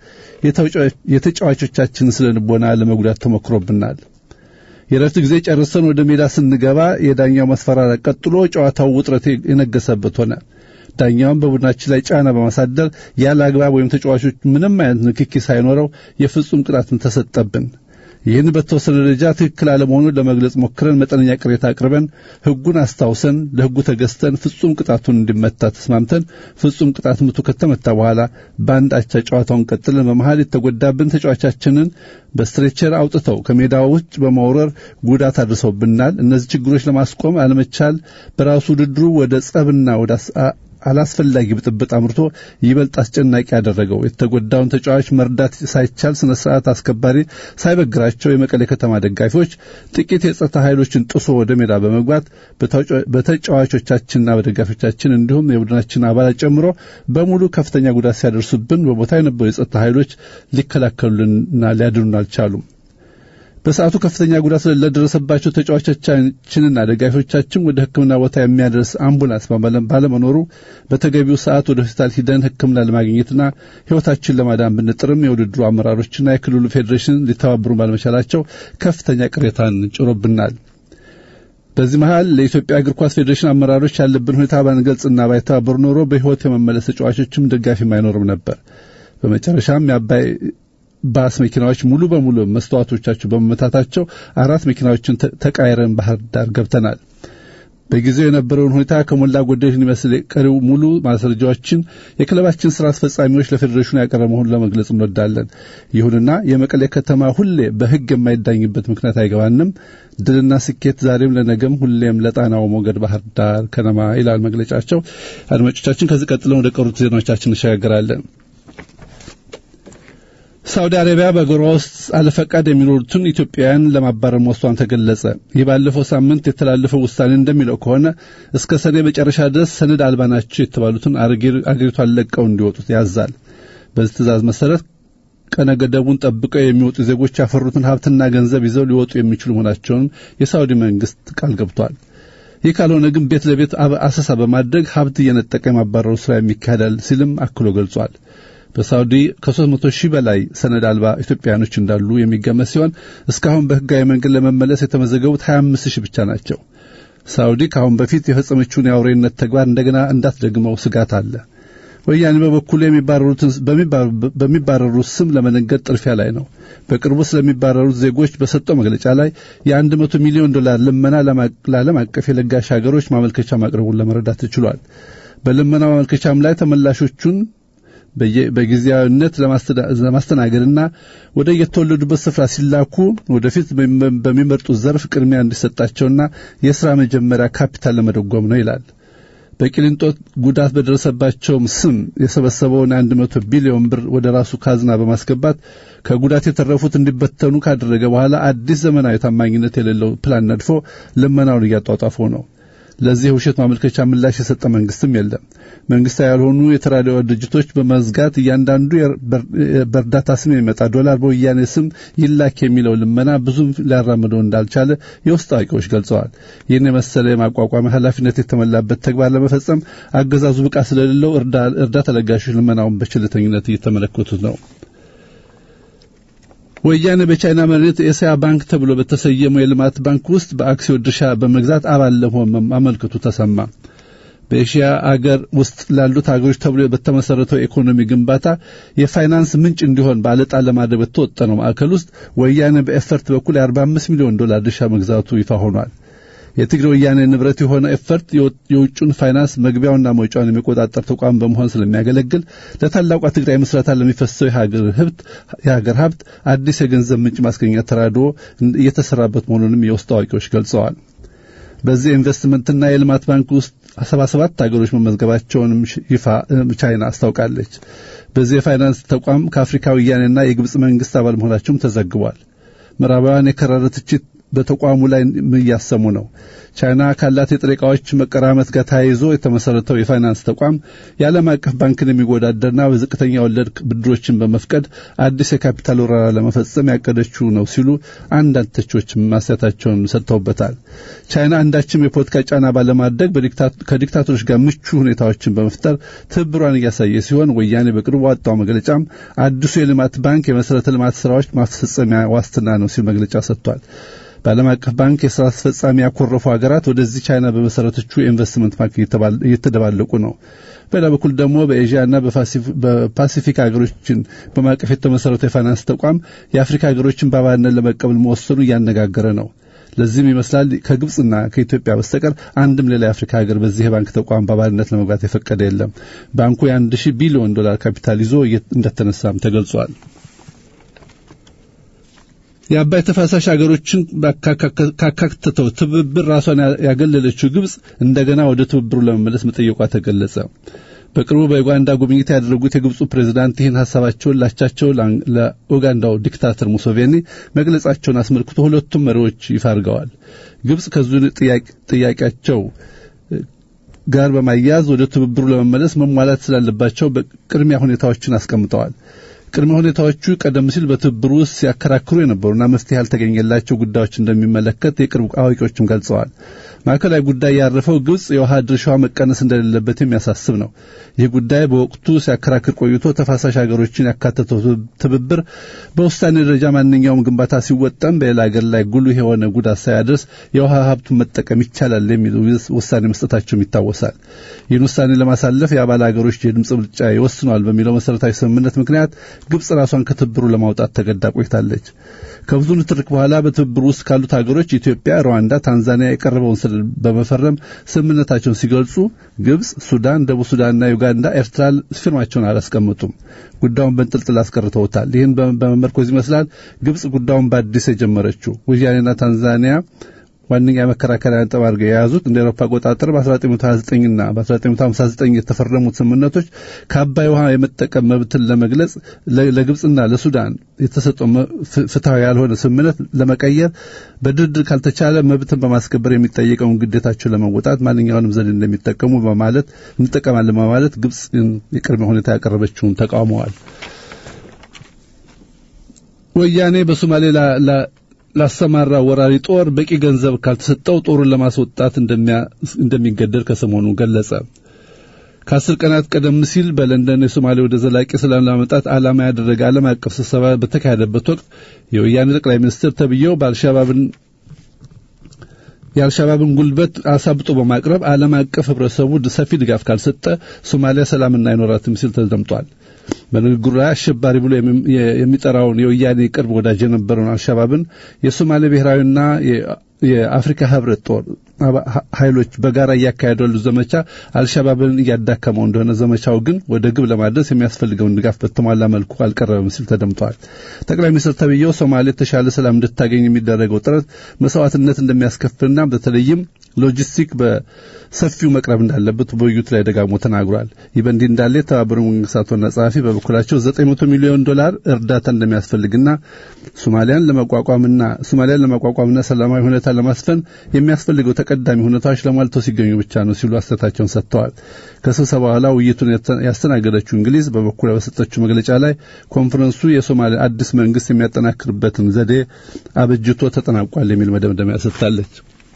የተጫዋቾቻችንን ስነ ልቦና ለመጉዳት ተሞክሮብናል። የረፍት ጊዜ ጨርሰን ወደ ሜዳ ስንገባ የዳኛው ማስፈራሪያ ቀጥሎ ጨዋታው ውጥረት የነገሰበት ሆነ። ዳኛውን በቡድናችን ላይ ጫና በማሳደር ያለ አግባብ ወይም ተጫዋቾች ምንም አይነት ንክኪ ሳይኖረው የፍጹም ቅጣትን ተሰጠብን። ይህን በተወሰነ ደረጃ ትክክል አለመሆኑን ለመግለጽ ሞክረን መጠነኛ ቅሬታ አቅርበን ሕጉን አስታውሰን ለሕጉ ተገዝተን ፍጹም ቅጣቱን እንዲመታ ተስማምተን ፍጹም ቅጣት ምቱ ከተመታ በኋላ በአንድ አቻ ጨዋታውን ቀጥለን በመሃል የተጎዳብን ተጫዋቻችንን በስትሬቸር አውጥተው ከሜዳው ውጭ በመውረር ጉዳት አድርሰውብናል። እነዚህ ችግሮች ለማስቆም አለመቻል በራሱ ውድድሩ ወደ ጸብና ወደ አላስፈላጊ ብጥብጥ አምርቶ ይበልጥ አስጨናቂ ያደረገው የተጎዳውን ተጫዋች መርዳት ሳይቻል ስነ ስርዓት አስከባሪ ሳይበግራቸው የመቀሌ ከተማ ደጋፊዎች ጥቂት የጸጥታ ኃይሎችን ጥሶ ወደ ሜዳ በመግባት በተጫዋቾቻችንና በደጋፊዎቻችን እንዲሁም የቡድናችን አባላት ጨምሮ በሙሉ ከፍተኛ ጉዳት ሲያደርሱብን በቦታ የነበሩ የጸጥታ ኃይሎች ሊከላከሉንና ሊያድኑን አልቻሉም። በሰዓቱ ከፍተኛ ጉዳት ለደረሰባቸው ተጫዋቾቻችንና ደጋፊዎቻችን ወደ ሕክምና ቦታ የሚያደርስ አምቡላንስ ባለመኖሩ በተገቢው ሰዓት ወደ ሆስፒታል ሂደን ሕክምና ለማግኘትና ሕይወታችን ለማዳን ብንጥርም የውድድሩ አመራሮችና የክልሉ ፌዴሬሽን ሊተባበሩ ባለመቻላቸው ከፍተኛ ቅሬታን ጭሮብናል። በዚህ መሃል ለኢትዮጵያ እግር ኳስ ፌዴሬሽን አመራሮች ያለብን ሁኔታ ባንገልጽና ባይተባበሩ ኖሮ በሕይወት የመመለስ ተጫዋቾችም ደጋፊም አይኖርም ነበር። በመጨረሻም የአባይ ባስ መኪናዎች ሙሉ በሙሉ መስተዋቶቻቸው በመመታታቸው አራት መኪናዎችን ተቃይረን ባህር ዳር ገብተናል። በጊዜው የነበረውን ሁኔታ ከሞላ ጎደል ይመስል ቀሪው ሙሉ ማስረጃዎችን የክለባችን ስራ አስፈጻሚዎች ለፌዴሬሽኑ ያቀረበ መሆኑን ለመግለጽ እንወዳለን። ይሁንና የመቀሌ ከተማ ሁሌ በሕግ የማይዳኝበት ምክንያት አይገባንም። ድልና ስኬት ዛሬም ለነገም ሁሌም ለጣናው ሞገድ ባህር ዳር ከነማ ይላል መግለጫቸው። አድማጮቻችን ከዚህ ቀጥለን ወደ ቀሩት ዜናዎቻችን እንሸጋግራለን። ሳውዲ አረቢያ በአገሯ ውስጥ አለፈቃድ የሚኖሩትን ኢትዮጵያውያን ለማባረር መወሰኗን ተገለጸ። ይህ ባለፈው ሳምንት የተላለፈው ውሳኔ እንደሚለው ከሆነ እስከ ሰኔ መጨረሻ ድረስ ሰነድ አልባ ናቸው የተባሉትን አገሪቷን ለቀው እንዲወጡት ያዛል። በዚህ ትዕዛዝ መሰረት ቀነ ገደቡን ጠብቀው የሚወጡ ዜጎች ያፈሩትን ሀብትና ገንዘብ ይዘው ሊወጡ የሚችሉ መሆናቸውን የሳውዲ መንግስት ቃል ገብቷል። ይህ ካልሆነ ግን ቤት ለቤት አሰሳ በማድረግ ሀብት እየነጠቀ የማባረሩ ስራ የሚካሄዳል ሲልም አክሎ ገልጿል። በሳውዲ ከ300 ሺህ በላይ ሰነድ አልባ ኢትዮጵያውያኖች እንዳሉ የሚገመት ሲሆን እስካሁን በህጋዊ መንገድ ለመመለስ የተመዘገቡት 25 ሺህ ብቻ ናቸው። ሳውዲ ከአሁን በፊት የፈጸመችውን የአውሬነት ተግባር እንደገና እንዳትደግመው ስጋት አለ። ወያኔ በበኩሉ የሚባረሩትን በሚባረሩት ስም ለመነገድ ጥርፊያ ላይ ነው። በቅርቡ ስለሚባረሩት ዜጎች በሰጠው መግለጫ ላይ የአንድ መቶ ሚሊዮን ዶላር ልመና ለዓለም አቀፍ የለጋሽ ሀገሮች ማመልከቻ ማቅረቡን ለመረዳት ተችሏል። በልመና ማመልከቻም ላይ ተመላሾቹን በጊዜያዊነት ለማስተናገድና ወደ የተወለዱበት ስፍራ ሲላኩ ወደፊት በሚመርጡት ዘርፍ ቅድሚያ እንዲሰጣቸውና የሥራ መጀመሪያ ካፒታል ለመደጎም ነው ይላል። በቂሊንጦ ጉዳት በደረሰባቸውም ስም የሰበሰበውን አንድ መቶ ቢሊዮን ብር ወደ ራሱ ካዝና በማስገባት ከጉዳት የተረፉት እንዲበተኑ ካደረገ በኋላ አዲስ ዘመናዊ ታማኝነት የሌለው ፕላን ነድፎ ልመናውን እያጧጧፈው ነው። ለዚህ የውሸት ማመልከቻ ምላሽ የሰጠ መንግስትም የለም። መንግስታዊ ያልሆኑ የተራድኦ ድርጅቶች በመዝጋት እያንዳንዱ በእርዳታ ስም የሚመጣ ዶላር በወያኔ ስም ይላክ የሚለው ልመና ብዙም ሊያራምደው እንዳልቻለ የውስጥ አዋቂዎች ገልጸዋል። ይህን የመሰለ የማቋቋሚያ ኃላፊነት የተሞላበት ተግባር ለመፈጸም አገዛዙ ብቃት ስለሌለው እርዳታ ለጋሾች ልመናውን በችልተኝነት እየተመለከቱት ነው። ወያኔ በቻይና መሬት ኤስያ ባንክ ተብሎ በተሰየመው የልማት ባንክ ውስጥ በአክሲዮን ድርሻ በመግዛት አባል ለመሆን ማመልከቱ ተሰማ። በኤሽያ አገር ውስጥ ላሉት ሀገሮች ተብሎ በተመሰረተው ኢኮኖሚ ግንባታ የፋይናንስ ምንጭ እንዲሆን ባለጣ ለማድረግ በተወጠነው ማዕከል ውስጥ ወያኔ በኤፈርት በኩል የ45 ሚሊዮን ዶላር ድርሻ መግዛቱ ይፋ ሆኗል። የትግራይ ወያኔ ንብረት የሆነ ኤፈርት የውጩን ፋይናንስ መግቢያውና መውጫውን የሚቆጣጠር ተቋም በመሆን ስለሚያገለግል ለታላቋ ትግራይ ምስረታ ለሚፈሰው የሀገር ሀብት አዲስ የገንዘብ ምንጭ ማስገኛ ተራድኦ እየተሰራበት መሆኑንም የውስጥ አዋቂዎች ገልጸዋል። በዚህ ኢንቨስትመንትና የልማት ባንክ ውስጥ ሰባ ሰባት ሀገሮች መመዝገባቸውንም ይፋ ቻይና አስታውቃለች። በዚህ የፋይናንስ ተቋም ከአፍሪካ ወያኔና የግብፅ መንግስት አባል መሆናቸውም ተዘግቧል። ምዕራባውያን የከረረ ትችት በተቋሙ ላይ እያሰሙ ነው። ቻይና ካላት የጥሬ ዕቃዎች መቀራመት ጋር ተያይዞ የተመሰረተው የፋይናንስ ተቋም የዓለም አቀፍ ባንክን የሚወዳደርና በዝቅተኛ ወለድ ብድሮችን በመፍቀድ አዲስ የካፒታል ወረራ ለመፈጸም ያቀደችው ነው ሲሉ አንዳንድ ተቾች ማስተያየታቸውን ሰጥተውበታል። ቻይና አንዳችም የፖለቲካ ጫና ባለማድረግ ከዲክታቶሮች ጋር ምቹ ሁኔታዎችን በመፍጠር ትብብሯን እያሳየ ሲሆን ወያኔ በቅርቡ ዋጣው መግለጫም አዲሱ የልማት ባንክ የመሰረተ ልማት ስራዎች ማስፈጸሚያ ዋስትና ነው ሲል መግለጫ ሰጥቷል። በዓለም አቀፍ ባንክ የስራ አስፈጻሚ ያኮረፉ ሀገራት ወደዚህ ቻይና በመሰረተችው የኢንቨስትመንት ባንክ እየተደባለቁ ነው። በሌላ በኩል ደግሞ በኤዥያና በፓሲፊክ ሀገሮችን በማቀፍ የተመሰረተው የፋይናንስ ተቋም የአፍሪካ ሀገሮችን በአባልነት ለመቀበል መወሰኑ እያነጋገረ ነው። ለዚህም ይመስላል ከግብፅና ከኢትዮጵያ በስተቀር አንድም ሌላ የአፍሪካ ሀገር በዚህ የባንክ ተቋም በአባልነት ለመግባት የፈቀደ የለም። ባንኩ የአንድ ሺህ ቢሊዮን ዶላር ካፒታል ይዞ እንደተነሳም ተገልጿል። የአባይ ተፋሳሽ ሀገሮችን ካካተተው ትብብር ራሷን ያገለለችው ግብፅ እንደገና ወደ ትብብሩ ለመመለስ መጠየቋ ተገለጸ። በቅርቡ በዩጋንዳ ጉብኝት ያደረጉት የግብፁ ፕሬዝዳንት ይህን ሀሳባቸውን ላቻቸው ለኡጋንዳው ዲክታተር ሙሶቬኒ መግለጻቸውን አስመልክቶ ሁለቱም መሪዎች ይፋ አድርገዋል። ግብፅ ከዙ ጥያቄያቸው ጋር በማያያዝ ወደ ትብብሩ ለመመለስ መሟላት ስላለባቸው በቅድሚያ ሁኔታዎችን አስቀምጠዋል። ቅድመ ሁኔታዎቹ ቀደም ሲል በትብብሩ ውስጥ ሲያከራክሩ የነበሩና መፍትሄ ያልተገኘላቸው ጉዳዮች እንደሚመለከት የቅርብ አዋቂዎችም ገልጸዋል። ማዕከላዊ ጉዳይ ያረፈው ግብፅ የውሃ ድርሻዋ መቀነስ እንደሌለበት የሚያሳስብ ነው። ይህ ጉዳይ በወቅቱ ሲያከራክር ቆይቶ ተፋሳሽ ሀገሮችን ያካተተው ትብብር በውሳኔ ደረጃ ማንኛውም ግንባታ ሲወጠም በሌላ ሀገር ላይ ጉልህ የሆነ ጉዳት ሳያደርስ የውሃ ሀብቱን መጠቀም ይቻላል የሚል ውሳኔ መስጠታቸውም ይታወሳል። ይህን ውሳኔ ለማሳለፍ የአባል ሀገሮች የድምፅ ብልጫ ይወስነዋል በሚለው መሰረታዊ ስምምነት ምክንያት ግብፅ ራሷን ከትብብሩ ለማውጣት ተገዳ ቆይታለች። ከብዙ ንትርክ በኋላ በትብብሩ ውስጥ ካሉት ሀገሮች ኢትዮጵያ፣ ሩዋንዳ፣ ታንዛኒያ የቀረበውን ሰነድ በመፈረም ስምምነታቸውን ሲገልጹ ግብፅ፣ ሱዳን፣ ደቡብ ሱዳንና ዩጋንዳ፣ ኤርትራ ፊርማቸውን አላስቀመጡም። ጉዳዩን በንጥልጥል አስቀርተውታል። ይህን በመመርኮዝ ይመስላል ግብፅ ጉዳዩን በአዲስ የጀመረችው። ወያኔና ታንዛኒያ ዋነኛ የመከራከሪያ ነጥብ አድርገው የያዙት እንደ አውሮፓ አቆጣጠር በ1929ና በ1959 የተፈረሙት ስምምነቶች ከአባይ ውሃ የመጠቀም መብትን ለመግለጽ ለግብፅና ለሱዳን የተሰጠው ፍትሐዊ ያልሆነ ስምምነት ለመቀየር በድርድር ካልተቻለ መብትን በማስከበር የሚጠየቀውን ግዴታቸው ለመወጣት ማንኛውንም ዘዴ እንደሚጠቀሙ በማለት እንጠቀማለን በማለት ግብፅ የቅድመ ሁኔታ ያቀረበችውን ተቃውመዋል። ወያኔ በሶማሌ ላሰማራ ወራሪ ጦር በቂ ገንዘብ ካልተሰጠው ጦሩን ለማስወጣት እንደሚገደድ ከሰሞኑ ገለጸ። ከአስር ቀናት ቀደም ሲል በለንደን የሶማሌ ወደ ዘላቂ ሰላም ለማምጣት ዓላማ ያደረገ ዓለም አቀፍ ስብሰባ በተካሄደበት ወቅት የወያኔ ጠቅላይ ሚኒስትር ተብዬው በአልሻባብን የአልሻባብን ጉልበት አሳብጦ በማቅረብ ዓለም አቀፍ ህብረተሰቡ ሰፊ ድጋፍ ካልሰጠ ሶማሊያ ሰላምና አይኖራትም ሲል ተደምጧል። በንግግሩ ላይ አሸባሪ ብሎ የሚጠራውን የወያኔ ቅርብ ወዳጅ የነበረውን አልሻባብን የሶማሌ ብሔራዊና የአፍሪካ ህብረት ጦር ኃይሎች በጋራ እያካሄዱ ያሉት ዘመቻ አልሻባብን እያዳከመው እንደሆነ ዘመቻው ግን ወደ ግብ ለማድረስ የሚያስፈልገውን ድጋፍ በተሟላ መልኩ አልቀረበም ሲል ተደምጧል። ጠቅላይ ሚኒስትር ተብዬው ሶማሌ የተሻለ ሰላም እንድታገኝ የሚደረገው ጥረት መስዋዕትነት እንደሚያስከፍልና በተለይም ሎጂስቲክ ሰፊው መቅረብ እንዳለበት በውይይቱ ላይ ደጋግሞ ተናግሯል። ይህ በእንዲህ እንዳለ የተባበሩት መንግስታት ዋና ጸሐፊ በበኩላቸው 900 ሚሊዮን ዶላር እርዳታ እንደሚያስፈልግና ሶማሊያን ለመቋቋምና ሶማሊያን ለመቋቋምና ሰላማዊ ሁኔታ ለማስፈን የሚያስፈልገው ተቀዳሚ ሁኔታዎች ለሟልተው ሲገኙ ብቻ ነው ሲሉ አስተታቸውን ሰጥተዋል። ከስብሰባ በኋላ ውይይቱን ያስተናገደችው እንግሊዝ በበኩሏ በሰጠችው መግለጫ ላይ ኮንፈረንሱ የሶማሊያ አዲስ መንግስት የሚያጠናክርበትን ዘዴ አበጅቶ ተጠናቋል የሚል መደምደሚያ ሰጥታለች።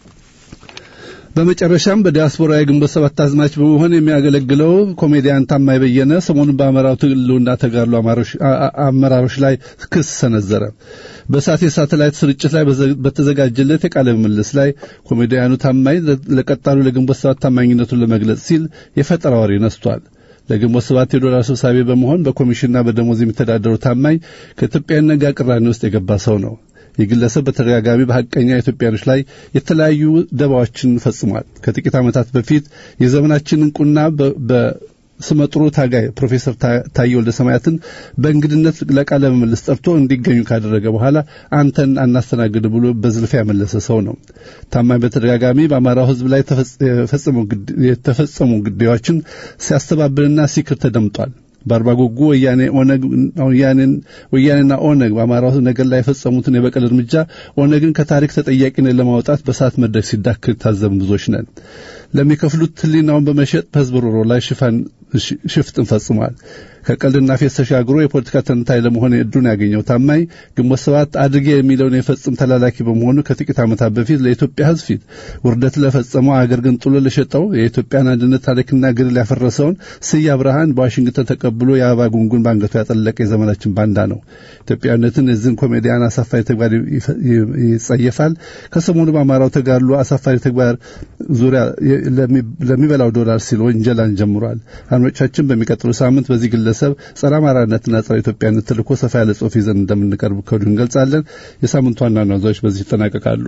በመጨረሻም በዲያስፖራ የግንቦት ሰባት አዝማች በመሆን የሚያገለግለው ኮሜዲያን ታማኝ በየነ ሰሞኑን በአማራው ትግልና ተጋድሎ አመራሮች ላይ ክስ ሰነዘረ። በሳት የሳተላይት ስርጭት ላይ በተዘጋጀለት የቃለ ምልልስ ላይ ኮሜዲያኑ ታማኝ ለቀጣሉ ለግንቦት ሰባት ታማኝነቱን ለመግለጽ ሲል የፈጠራ ወሬ ነስቷል። ለግንቦት ሰባት የዶላር ሰብሳቢ በመሆን በኮሚሽንና በደሞዝ የሚተዳደሩ ታማኝ ከኢትዮጵያዊነት ጋር ቅራኔ ውስጥ የገባ ሰው ነው። ይህ ግለሰብ በተደጋጋሚ በሐቀኛ ኢትዮጵያኖች ላይ የተለያዩ ደባዎችን ፈጽሟል። ከጥቂት ዓመታት በፊት የዘመናችን እንቁና በስመጥሩ ታጋይ ፕሮፌሰር ታዬ ወልደ ሰማያትን በእንግድነት ለቃለ ምልልስ ጠርቶ እንዲገኙ ካደረገ በኋላ አንተን አናስተናግድ ብሎ በዝልፊያ ያመለሰ ሰው ነው። ታማኝ በተደጋጋሚ በአማራው ሕዝብ ላይ የተፈጸሙ ግዳዮችን ሲያስተባብልና ሲክር ተደምጧል። በአርባ ጉጉ ወያኔ ኦነግ ወያኔና ኦነግ በአማራው ነገር ላይ የፈጸሙትን የበቀል እርምጃ ኦነግን ከታሪክ ተጠያቂነት ለማውጣት በሰዓት መድረክ ሲዳክር ታዘብን ብዙዎች ነን። ለሚከፍሉት ሕሊናውን በመሸጥ በህዝብ ሮሮ ላይ ሽፋን ሽፍጥን ፈጽሟል። ከቀልድና ፌስ ተሻግሮ የፖለቲካ ተንታኝ ለመሆን እድሉን ያገኘው ታማኝ ግንቦት ሰባት አድርጌ የሚለውን የፈጽም ተላላኪ በመሆኑ ከጥቂት ዓመታት በፊት ለኢትዮጵያ ሕዝብ ፊት ውርደት ለፈጸመው አገር ግን ጥሎ ለሸጠው የኢትዮጵያን አንድነት ታሪክና ግድል ያፈረሰውን ስዬ አብርሃን በዋሽንግተን ተቀብሎ የአበባ ጉንጉን በአንገቱ ያጠለቀ የዘመናችን ባንዳ ነው። ኢትዮጵያዊነትን የዚህን ኮሜዲያን አሳፋሪ ተግባር ይጸየፋል። ከሰሞኑ በአማራው ተጋድሎ አሳፋሪ ተግባር ዙሪያ ለሚበላው ዶላር ሲል ወንጀላን ጀምሯል። አድማጮቻችን በሚቀጥሉ ሳምንት በዚህ ግለሰብ ጸረ አማራነትና ጸረ ኢትዮጵያነት ተልእኮ ሰፋ ያለ ጽሑፍ ይዘን እንደምንቀርብ ከወዲሁ እንገልጻለን። የሳምንቱ ዋና ዋና ዜናዎች በዚህ ይጠናቀቃሉ።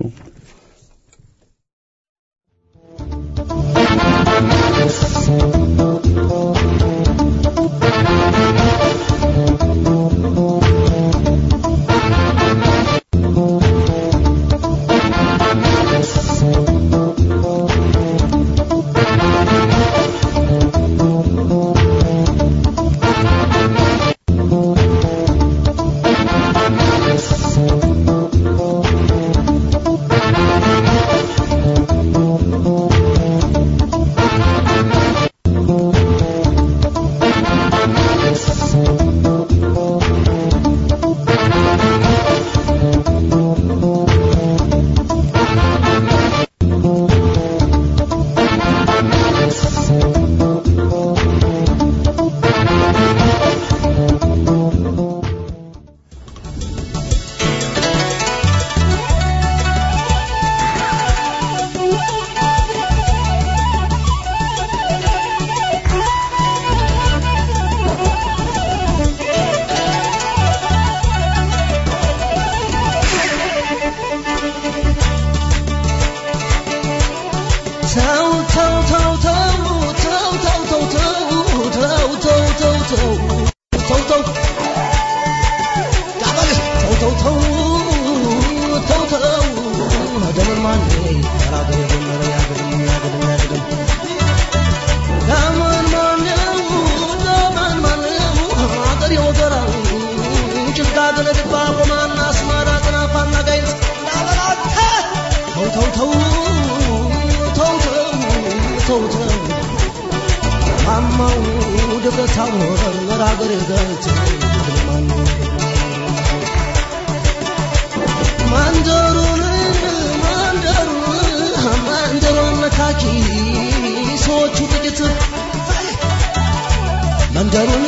መንደሩን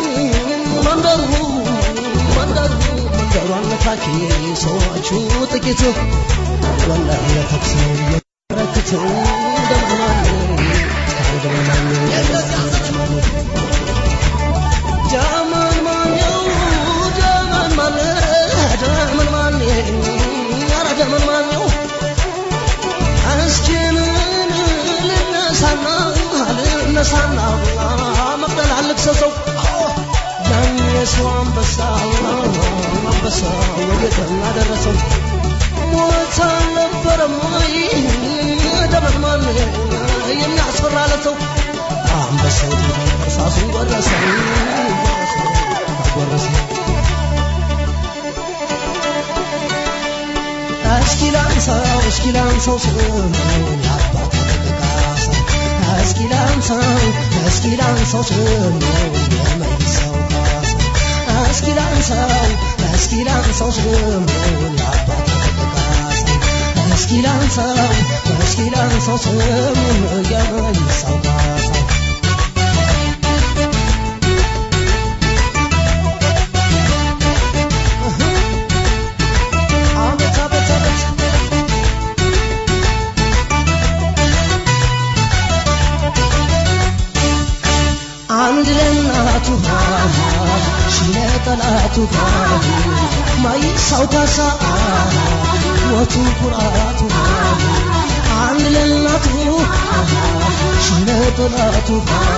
መንደሩ መንደሩ መንደሩ አነካኪ ሰዎቹ ጥቂት ወላሂ ለተኩስ ነው የበረክት ደመናን ደመናን ጃመን ማነው ጃመን ማነ ጃመን ማነ ኧረ ጃመን ማነው እስኪንን ልነሳና ልነሳና መቅደል አልክሰሰው ያን የሰው አንበሳ አንበሳ ወየትና ደረሰው ሞት አልነበረም ወይ ደመን ማነ የሚያስፈራለት ሰው አንበሳው እርሳሱን ጎረሰው ጎረሰው እስኪ ላንሳው እስኪ ላንሳው ስሙን የአባቱ ተጠቃሳ እስኪ ላንሳው እስኪ ላንሳው ስሙን የመይሳው ካሳ እስኪ ላንሳው እስኪ ላንሳው ስሙን የአባቱ ተጠቃሳ እስኪ ላንሳው እስኪ ላንሳው ስሙን የመይሳው ካሳ አቤት አቤት አቤት አንድ ለእናቱ ሺህ ለጠላቱ ማይሳው ካሳ ወቱ ኩራቱ አንድ ለእናቱ ሺህ ለጠላቱ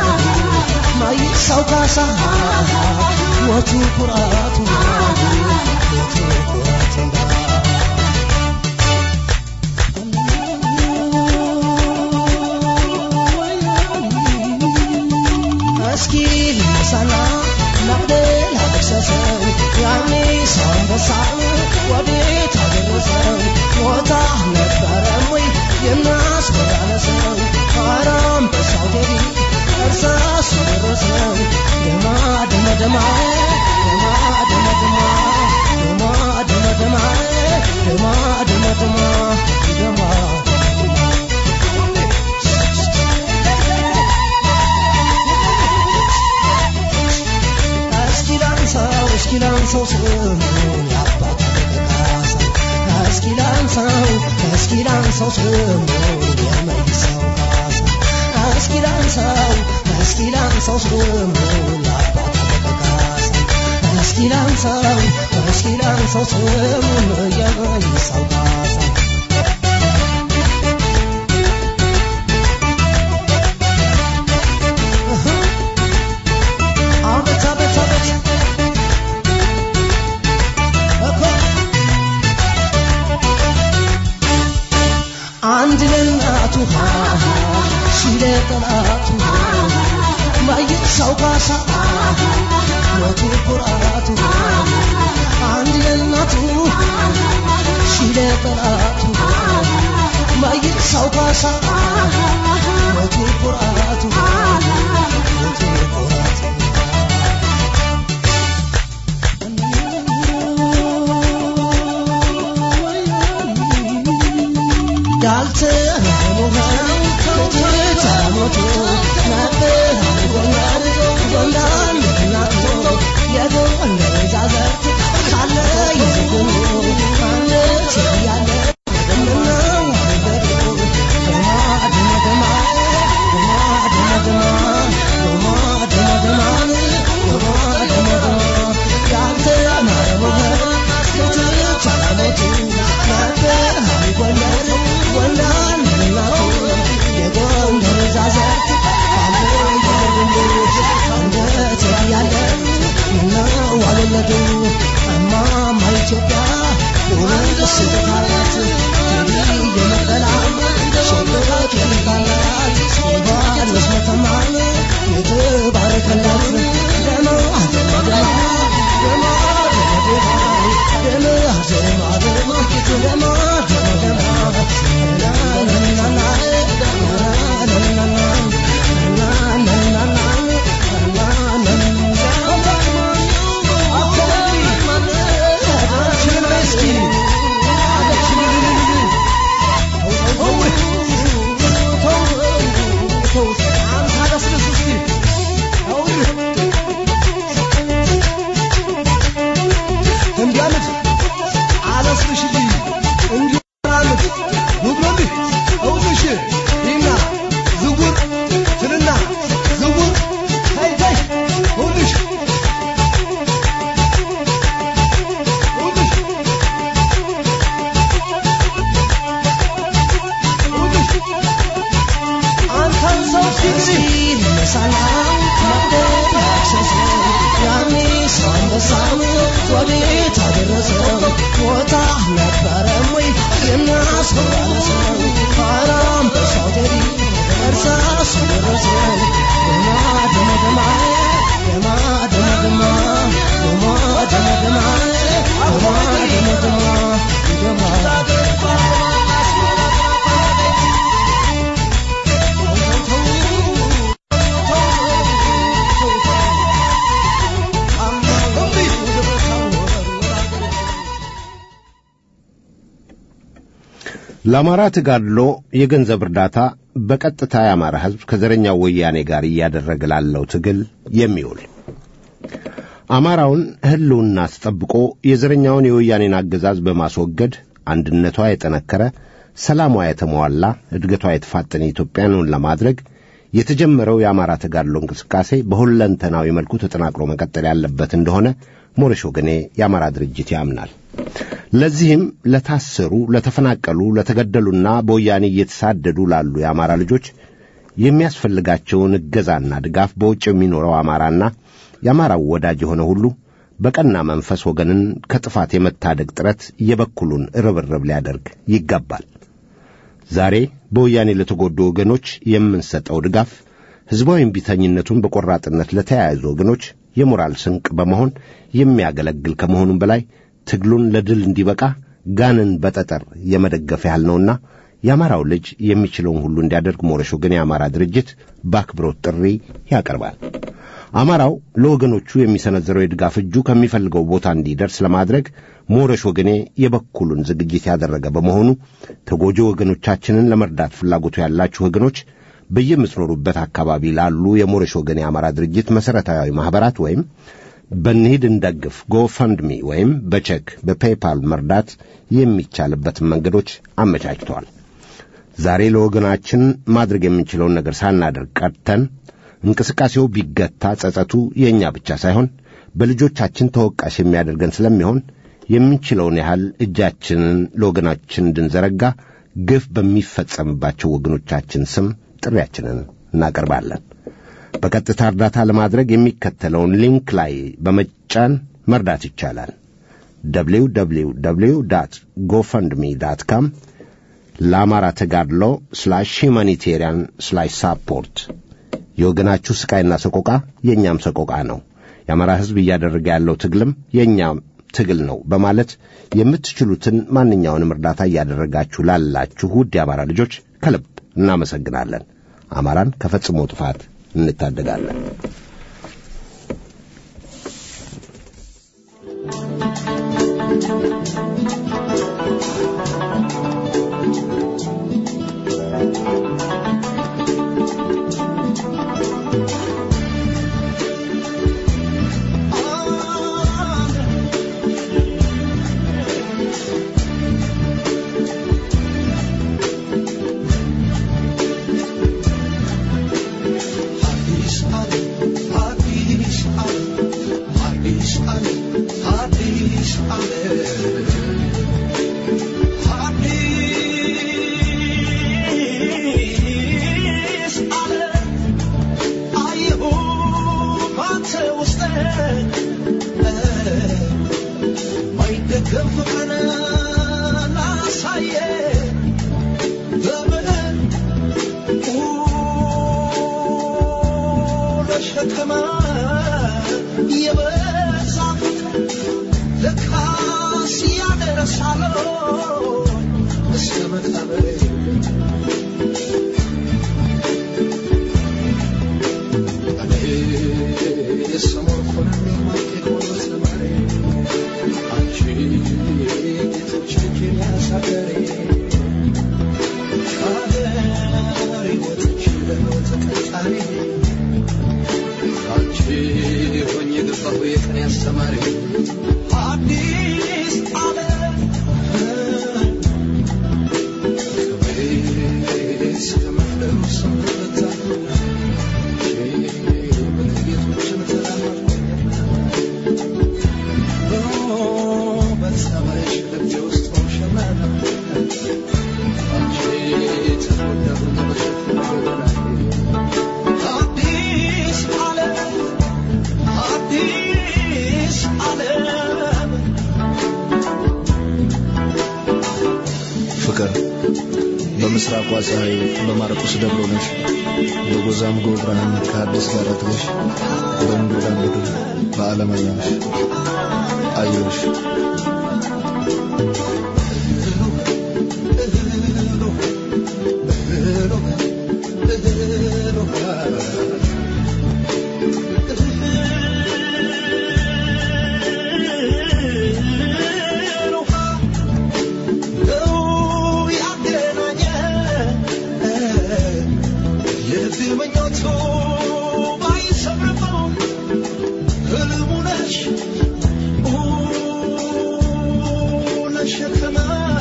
ማይሳው ካሳ ወቱ ኩራቱ ወቱ ኩራቱ እስኪ ልነሳና ላቅልል አልክሰሰው ያኔ ሰው አንበሳው ወዴት አደረሰው ሞታ ነበረም ወይ የሚያስፈራነሰው ኧረ አንበሳው ቴዲ እርሳሱ ደረሰው ደማ ደማ ደማ ደማ ደማ ደማ ደማ ደማ ደማ ደማ ደማ ደማ ደማ እስኪ ላንሳው እስኪ ላንሳው ስሙን የአባቱ ተጠቃሳ እስኪ ላንሳው እስኪ ላንሳው ስሙን የመይሳው ካሳ እስኪ ላንሳው እስኪ ላንሳው ስሙን የአባቱ ተጠቃሳ እስኪ ላንሳው እስኪ ላንሳው ስሙን የመይሳው ካሳ አቤት አቤት አቤት እኮ አንድ ለእናቱ ሺህ ለጠላቱ ማይሳው ካሳ ሞቱ ኩራቱ አንድ ለእናቱ ሺህ ለጠላቱ ማይሳው ካሳ ሞቱ ኩራቱ ሞቱ ኩራቱ ያልተሞኸው ከትታሞቱ ነበር ጎንደር ጎንደር ናቶ የጎንደር ዛዘርት ካለ የዝጉኑ አንት ያለ ምነው ወደዱ ደማ ደማ ደማ ደማ ደማ ደማ ደማ ደማ ደማ ደማ ደማ ያልተማረሞኸው ከትታሞቱ ነበር ጎንደር ጎንደር ናቶ የጎንደር ዛዘርት ካለ የዝጉኑ አንገት ያለ ምነው አልወለዱ እማማ ኢትዮጵያ ውበት ስጥታላት ቴዲ የመጠላ ሸበት የመጣላት ዮሐንስ መተማን የተባረከላት ደማ ደማ ደማ ደማ ደማ ደማ ደማ ደማ ደማ ደማ እንዲያምት አለስልሽልኝ እንዲራምት ውግሮልህ እውልሽ ይና ዝውር ትልና ዝውር ታይ ታይ እውልሽ እውልሽ እውልሽ አንተን ሰው ሲግሪ መሳናው መደራክሰስ ያኔ ሰው አንበሳው ወዴት አደረሰው ቦታ ነበረም ወይ የሚያስፈራነሰው ኧረ አንበሳው ቴዲ እርሳ ለአማራ ተጋድሎ የገንዘብ እርዳታ በቀጥታ የአማራ ሕዝብ ከዘረኛው ወያኔ ጋር እያደረገ ላለው ትግል የሚውል አማራውን ሕልውና አስጠብቆ የዘረኛውን የወያኔን አገዛዝ በማስወገድ አንድነቷ የጠነከረ ሰላሟ የተሟላ እድገቷ የተፋጠነ ኢትዮጵያንን ለማድረግ የተጀመረው የአማራ ተጋድሎ እንቅስቃሴ በሁለንተናዊ መልኩ ተጠናክሮ መቀጠል ያለበት እንደሆነ ሞረሽ ወገኔ የአማራ ድርጅት ያምናል። ለዚህም ለታሰሩ፣ ለተፈናቀሉ፣ ለተገደሉና በወያኔ እየተሳደዱ ላሉ የአማራ ልጆች የሚያስፈልጋቸውን እገዛና ድጋፍ በውጭ የሚኖረው አማራና የአማራው ወዳጅ የሆነ ሁሉ በቀና መንፈስ ወገንን ከጥፋት የመታደግ ጥረት የበኩሉን ርብርብ ሊያደርግ ይገባል። ዛሬ በወያኔ ለተጎዱ ወገኖች የምንሰጠው ድጋፍ ሕዝባዊ እምቢተኝነቱን በቆራጥነት ለተያያዙ ወገኖች የሞራል ስንቅ በመሆን የሚያገለግል ከመሆኑም በላይ ትግሉን ለድል እንዲበቃ ጋንን በጠጠር የመደገፍ ያህል ነውና የአማራው ልጅ የሚችለውን ሁሉ እንዲያደርግ ሞረሽ ወገን የአማራ ድርጅት በአክብሮት ጥሪ ያቀርባል። አማራው ለወገኖቹ የሚሰነዘረው የድጋፍ እጁ ከሚፈልገው ቦታ እንዲደርስ ለማድረግ ሞረሽ ወገኔ የበኩሉን ዝግጅት ያደረገ በመሆኑ ተጎጂ ወገኖቻችንን ለመርዳት ፍላጎቱ ያላችሁ ወገኖች በየምትኖሩበት አካባቢ ላሉ የሞረሽ ወገን የአማራ ድርጅት መሠረታዊ ማኅበራት ወይም በንሂድ እንደግፍ ጎፈንድሚ ወይም በቼክ በፔይፓል መርዳት የሚቻልበትን መንገዶች አመቻችተዋል። ዛሬ ለወገናችን ማድረግ የምንችለውን ነገር ሳናደርግ ቀርተን እንቅስቃሴው ቢገታ ጸጸቱ የእኛ ብቻ ሳይሆን በልጆቻችን ተወቃሽ የሚያደርገን ስለሚሆን የምንችለውን ያህል እጃችንን ለወገናችን እንድንዘረጋ ግፍ በሚፈጸምባቸው ወገኖቻችን ስም ጥሪያችንን እናቀርባለን። በቀጥታ እርዳታ ለማድረግ የሚከተለውን ሊንክ ላይ በመጫን መርዳት ይቻላል። www ጎፈንድሚ ዳት ካም ለአማራ ተጋድሎ ስላሽ ሂማኒቴሪያን ስላሽ ሳፖርት የወገናችሁ ስቃይና ሰቆቃ የእኛም ሰቆቃ ነው። የአማራ ሕዝብ እያደረገ ያለው ትግልም የእኛም ትግል ነው በማለት የምትችሉትን ማንኛውንም እርዳታ እያደረጋችሁ ላላችሁ ውድ የአማራ ልጆች ከልብ እናመሰግናለን። አማራን ከፈጽሞ ጥፋት እንታደጋለን። ፍቅር በምስራቋ ፀሐይ በማርቆስ ደብረ ነሽ በጎዛም ጎ ብርሃን ከአዲስ ጋር ትገሽ በምድር ምድር በዓለማያሽ አየሁሽ Oh, yeah. ምኞቱ ባይሰምርም ህልሙ ነሽ ለሸክመ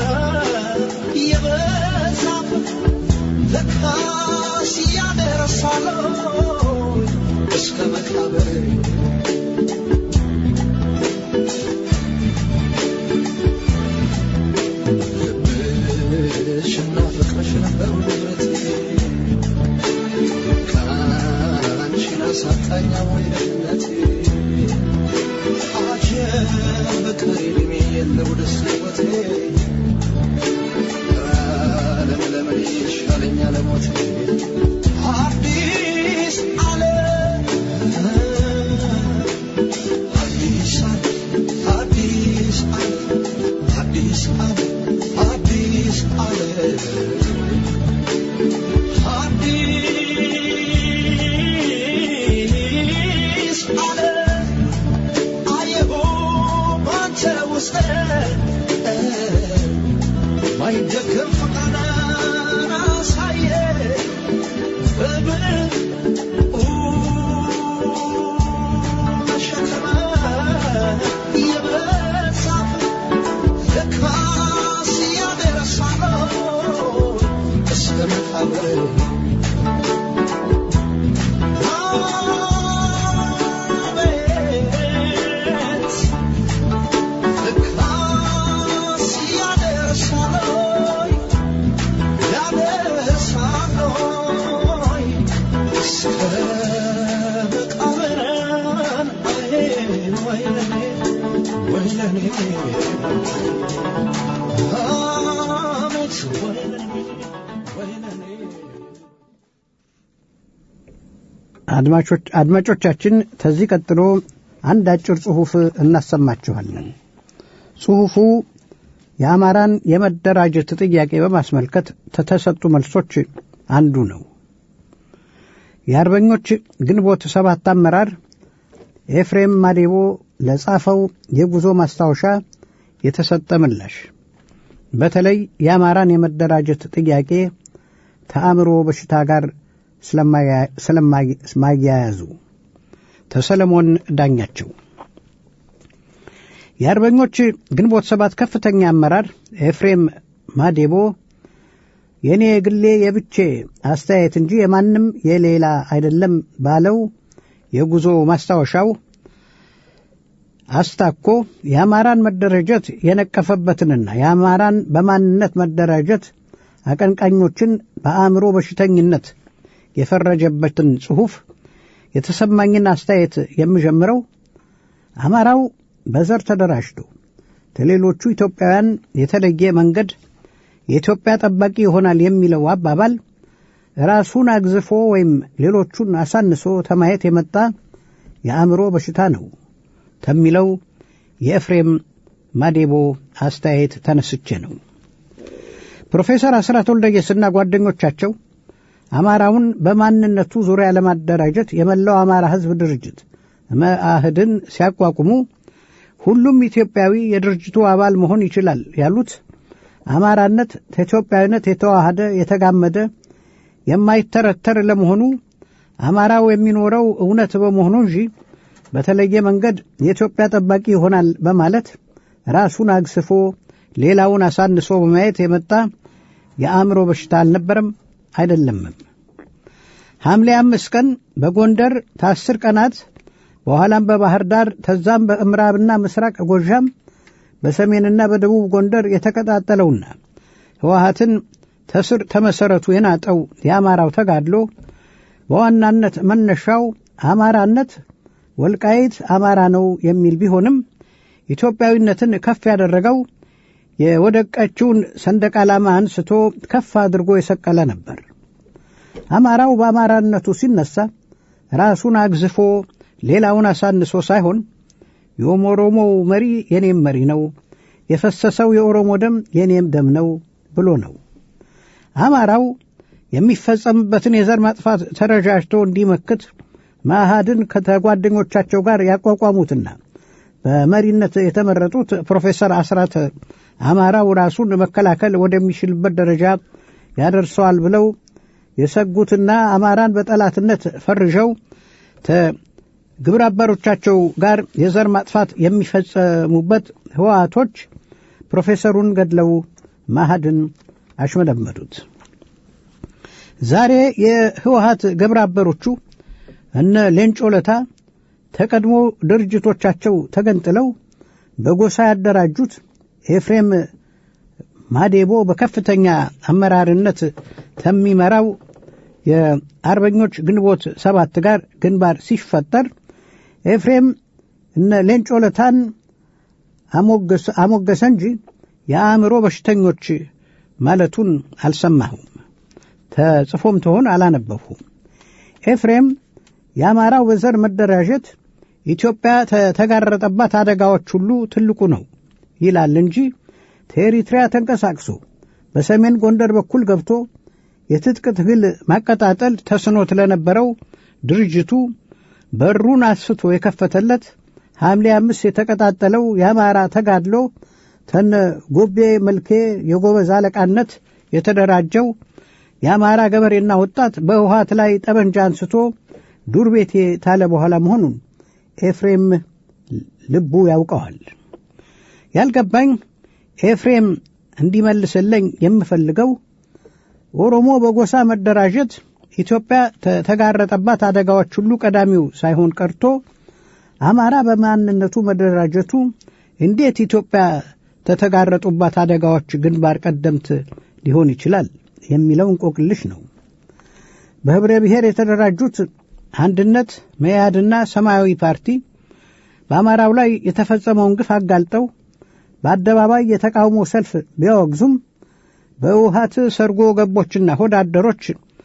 የበዛም ለካስ ያደረሳለው እስከ መቃብር ልብሽና ፍቅርሽ ነበሩ ንብረቴ ከአንቺን አሳጣኝ ወይነቴ አጀብ ፍቅር ዕድሜ የለው ደስ ሕይወቴ ለምለምን ይሻለኛል ሞቴ አዲስ ዓለም አዲስ ዓለም አዲስ ዓለም አዲስ ዓለም አዲስ ዓለም አዲስ ዓለም አየሁ ባንተ ውስጥ ማይደገም ፈቃድ አሳየ በምን መሸከመ የበዛፍ ለካስ ያደረሳለው እስከ መቃብር አቤት ለካስ ያደርሳለው ያደርሳለው እስከ መቃብር ወይለኔ ወይለኔ አቤት ወይለኔ ወይለኔ አድማጮች አድማጮቻችን ከዚህ ቀጥሎ አንድ አጭር ጽሑፍ እናሰማችኋለን። ጽሑፉ የአማራን የመደራጀት ጥያቄ በማስመልከት ከተሰጡ መልሶች አንዱ ነው። የአርበኞች ግንቦት ሰባት አመራር ኤፍሬም ማዴቦ ለጻፈው የጉዞ ማስታወሻ የተሰጠ ምላሽ በተለይ የአማራን የመደራጀት ጥያቄ ከአእምሮ በሽታ ጋር ስለማያያዙ ተሰለሞን ዳኛቸው የአርበኞች ግንቦት ሰባት ከፍተኛ አመራር ኤፍሬም ማዴቦ የእኔ የግሌ የብቼ አስተያየት እንጂ የማንም የሌላ አይደለም ባለው የጉዞ ማስታወሻው አስታኮ የአማራን መደራጀት የነቀፈበትንና የአማራን በማንነት መደራጀት አቀንቃኞችን በአእምሮ በሽተኝነት የፈረጀበትን ጽሑፍ የተሰማኝን አስተያየት የምጀምረው አማራው በዘር ተደራጅቶ ከሌሎቹ ኢትዮጵያውያን የተለየ መንገድ የኢትዮጵያ ጠባቂ ይሆናል የሚለው አባባል ራሱን አግዝፎ ወይም ሌሎቹን አሳንሶ ተማየት የመጣ የአእምሮ በሽታ ነው ከሚለው የኤፍሬም ማዴቦ አስተያየት ተነስቼ ነው። ፕሮፌሰር አስራት ወልደየስና ጓደኞቻቸው አማራውን በማንነቱ ዙሪያ ለማደራጀት የመላው አማራ ሕዝብ ድርጅት መአህድን ሲያቋቁሙ ሁሉም ኢትዮጵያዊ የድርጅቱ አባል መሆን ይችላል ያሉት አማራነት ከኢትዮጵያዊነት የተዋሃደ የተጋመደ የማይተረተር ለመሆኑ አማራው የሚኖረው እውነት በመሆኑ እንጂ በተለየ መንገድ የኢትዮጵያ ጠባቂ ይሆናል በማለት ራሱን አግስፎ ሌላውን አሳንሶ በማየት የመጣ የአእምሮ በሽታ አልነበረም አይደለምም። ሐምሌ አምስት ቀን በጎንደር ታስር ቀናት በኋላም በባህር ዳር ተዛም በምዕራብና ምስራቅ ጎዣም በሰሜንና በደቡብ ጎንደር የተቀጣጠለውና ህወሀትን ተስር ተመሰረቱ የናጠው የአማራው ተጋድሎ በዋናነት መነሻው አማራነት ወልቃይት አማራ ነው የሚል ቢሆንም ኢትዮጵያዊነትን ከፍ ያደረገው የወደቀችውን ሰንደቅ ዓላማ አንስቶ ከፍ አድርጎ የሰቀለ ነበር። አማራው በአማራነቱ ሲነሳ ራሱን አግዝፎ ሌላውን አሳንሶ ሳይሆን የኦሮሞው መሪ የኔም መሪ ነው፣ የፈሰሰው የኦሮሞ ደም የኔም ደም ነው ብሎ ነው። አማራው የሚፈጸምበትን የዘር ማጥፋት ተረጃጅቶ እንዲመክት መአሃድን ከተጓደኞቻቸው ጋር ያቋቋሙትና በመሪነት የተመረጡት ፕሮፌሰር አስራት አማራው ራሱን መከላከል ወደሚችልበት ደረጃ ያደርሰዋል ብለው የሰጉትና አማራን በጠላትነት ፈርጀው ግብረ አበሮቻቸው ጋር የዘር ማጥፋት የሚፈጸሙበት ህወሓቶች ፕሮፌሰሩን ገድለው ማሃድን አሽመደመዱት። ዛሬ የህወሓት ግብረ አበሮቹ እነ ሌንጮ ለታ ተቀድሞ ድርጅቶቻቸው ተገንጥለው በጎሳ ያደራጁት ኤፍሬም ማዴቦ በከፍተኛ አመራርነት ከሚመራው የአርበኞች ግንቦት ሰባት ጋር ግንባር ሲፈጠር ኤፍሬም እነ ሌንጮ ለታን አሞገሰ እንጂ የአእምሮ በሽተኞች ማለቱን አልሰማሁም። ተጽፎም ትሆን አላነበብሁም። ኤፍሬም የአማራው በዘር መደራጀት ኢትዮጵያ ተጋረጠባት አደጋዎች ሁሉ ትልቁ ነው ይላል እንጂ ከኤሪትሪያ ተንቀሳቅሶ በሰሜን ጎንደር በኩል ገብቶ የትጥቅ ትግል ማቀጣጠል ተስኖት ለነበረው ድርጅቱ በሩን አስፍቶ የከፈተለት ሐምሌ አምስት የተቀጣጠለው የአማራ ተጋድሎ ተነ ጎቤ መልኬ የጎበዝ አለቃነት የተደራጀው የአማራ ገበሬና ወጣት በውሃት ላይ ጠመንጃ አንስቶ ዱር ቤቴ ታለ በኋላ መሆኑን ኤፍሬም ልቡ ያውቀዋል። ያልገባኝ ኤፍሬም እንዲመልስልኝ የምፈልገው ኦሮሞ በጎሳ መደራጀት ኢትዮጵያ ተጋረጠባት አደጋዎች ሁሉ ቀዳሚው ሳይሆን ቀርቶ አማራ በማንነቱ መደራጀቱ እንዴት ኢትዮጵያ ተተጋረጡባት አደጋዎች ግንባር ቀደምት ሊሆን ይችላል የሚለው እንቆቅልሽ ነው። በህብረ ብሔር የተደራጁት አንድነት፣ መያድና ሰማያዊ ፓርቲ በአማራው ላይ የተፈጸመውን ግፍ አጋልጠው በአደባባይ የተቃውሞ ሰልፍ ቢያወግዙም በውሃት ሰርጎ ገቦችና ሆዳደሮች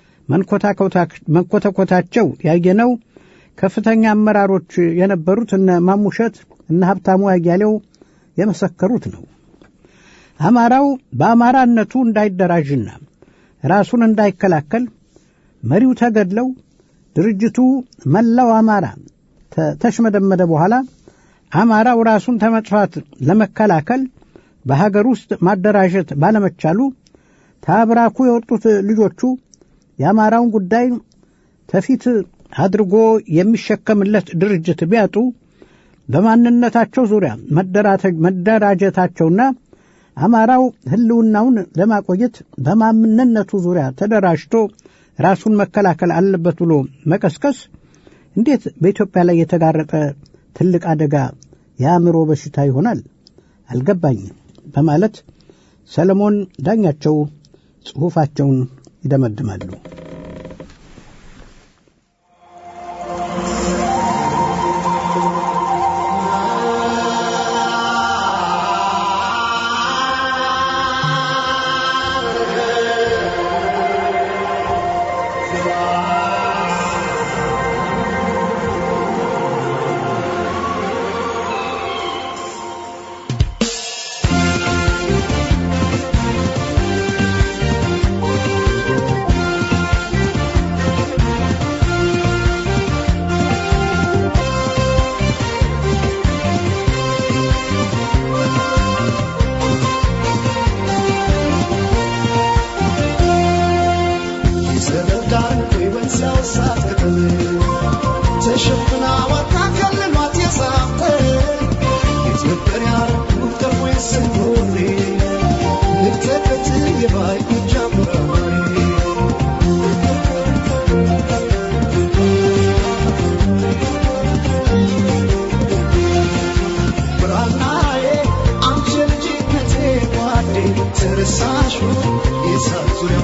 መንኮተኮታቸው ያየነው ከፍተኛ አመራሮች የነበሩት እነ ማሙሸት እነ ሀብታሙ አያሌው የመሰከሩት ነው። አማራው በአማራነቱ እንዳይደራጅና ራሱን እንዳይከላከል መሪው ተገድለው ድርጅቱ መላው አማራ ተሽመደመደ በኋላ አማራው ራሱን ተመጥፋት ለመከላከል በሀገር ውስጥ ማደራጀት ባለመቻሉ ታብራኩ የወጡት ልጆቹ የአማራውን ጉዳይ ተፊት አድርጎ የሚሸከምለት ድርጅት ቢያጡ በማንነታቸው ዙሪያ መደራጀታቸውና አማራው ሕልውናውን ለማቆየት በማንነቱ ዙሪያ ተደራጅቶ ራሱን መከላከል አለበት ብሎ መቀስቀስ እንዴት በኢትዮጵያ ላይ የተጋረጠ ትልቅ አደጋ የአእምሮ በሽታ ይሆናል? አልገባኝም በማለት ሰለሞን ዳኛቸው ጽሑፋቸውን ይደመድማሉ።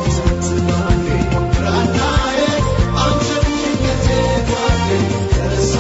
Thank you.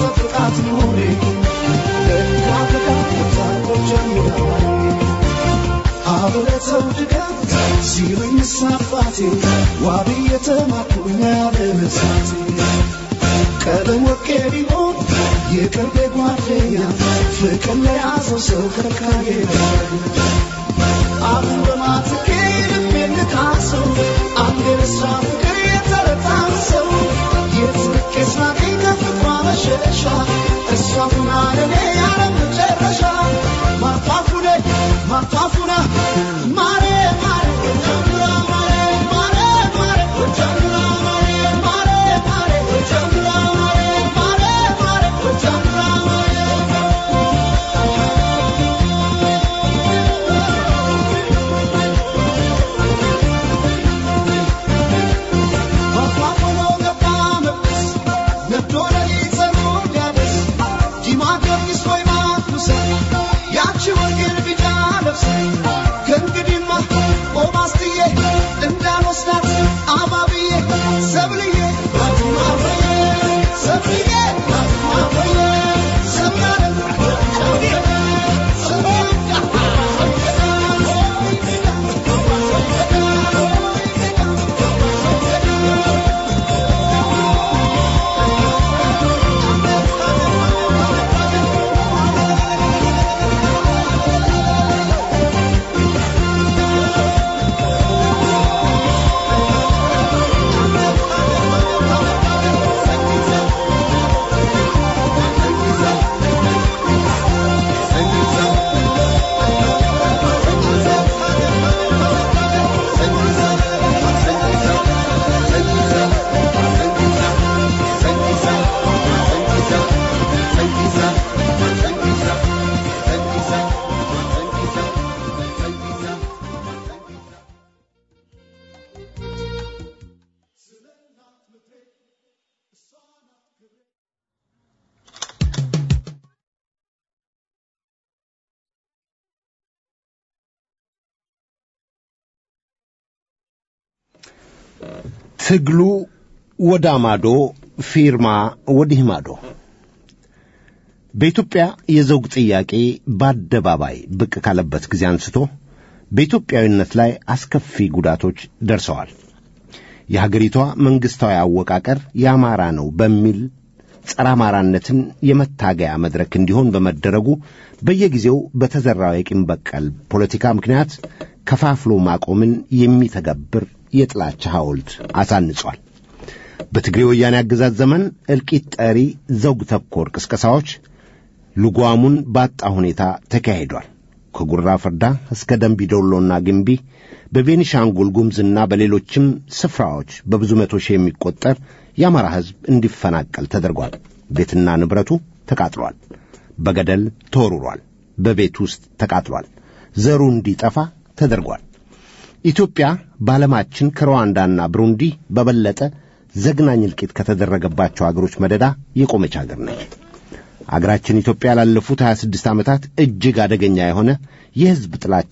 ስጠብቃት ኖሬ ለካ ከጋብቻው ጀምራል አብረተው ድጋፍ ሲሉኝ አባቴ ዋቢ የተማኩኝ ያለ መስራቴ ቀለም ወርቄ ቢሆን የቅርቤ ጓደኛ ፍቅር ለያዘው ሰው ከልካዬ አሁን በማትኬ ልቤ ንቃሰው አንገር እሷ ፍቅር የተረታሰው የትርቄ ስናገኝ ከፍቅሯ መሸሻ እሷ ሁና ለኔ ያለ መጨረሻ ማርፋፉነ ማርፋፉና ማሬ ማሬ ጀምራ ማሬ ማሬ ማሬ ጀምራ ማሬ ማሬ ማሬ ጀምራ ማሬ ማሬ ማሬ ጀምራ ማሬ ማርፋፉኖ ገባ መቅደስ ነዶ ሌሊት ዘሮ ሊያደስ ዲማ ጊዮርጊስ ወይ ማኩሰ ያቺ ወርጌን ቢጫ ለብሰ ከእንግዲህማ ቆማስትዬ እንዳልወስዳት አባብዬ ሰብልዬ ባትማበዬ ሰብልዬ ባትማበዬ ሰብላለም ትግሉ ወደ ማዶ ፊርማ ወዲህ ማዶ በኢትዮጵያ የዘውግ ጥያቄ በአደባባይ ብቅ ካለበት ጊዜ አንስቶ በኢትዮጵያዊነት ላይ አስከፊ ጉዳቶች ደርሰዋል። የሀገሪቷ መንግሥታዊ አወቃቀር የአማራ ነው በሚል ጸረ አማራነትን የመታገያ መድረክ እንዲሆን በመደረጉ በየጊዜው በተዘራው የቂም በቀል ፖለቲካ ምክንያት ከፋፍሎ ማቆምን የሚተገብር የጥላቻ ሐውልት አሳንጿል። በትግሬ ወያኔ አገዛዝ ዘመን እልቂት ጠሪ ዘውግ ተኮር ቅስቀሳዎች ልጓሙን ባጣ ሁኔታ ተካሂዷል። ከጉራ ፈርዳ እስከ ደንቢ ዶሎና ግንቢ በቤኒሻንጉል ጉምዝና በሌሎችም ስፍራዎች በብዙ መቶ ሺህ የሚቆጠር የአማራ ሕዝብ እንዲፈናቀል ተደርጓል። ቤትና ንብረቱ ተቃጥሏል። በገደል ተወርሯል። በቤት ውስጥ ተቃጥሏል። ዘሩ እንዲጠፋ ተደርጓል። ኢትዮጵያ በዓለማችን ከሩዋንዳና ብሩንዲ በበለጠ ዘግናኝ እልቂት ከተደረገባቸው አገሮች መደዳ የቆመች አገር ነች። አገራችን ኢትዮጵያ ላለፉት 26 ዓመታት እጅግ አደገኛ የሆነ የሕዝብ ጥላቻ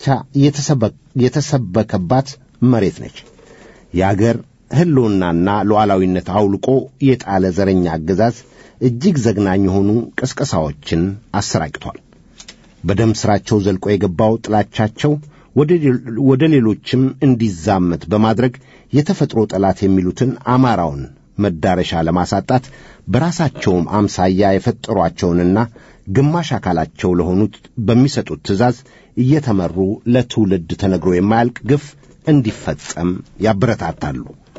የተሰበከባት መሬት ነች። የአገር ሕልውናና ሉዓላዊነት አውልቆ የጣለ ዘረኛ አገዛዝ እጅግ ዘግናኝ የሆኑ ቅስቀሳዎችን አሰራጭቷል። በደም ሥራቸው ዘልቆ የገባው ጥላቻቸው ወደ ሌሎችም እንዲዛመት በማድረግ የተፈጥሮ ጠላት የሚሉትን አማራውን መዳረሻ ለማሳጣት በራሳቸውም አምሳያ የፈጠሯቸውንና ግማሽ አካላቸው ለሆኑት በሚሰጡት ትእዛዝ እየተመሩ ለትውልድ ተነግሮ የማያልቅ ግፍ እንዲፈጸም ያበረታታሉ።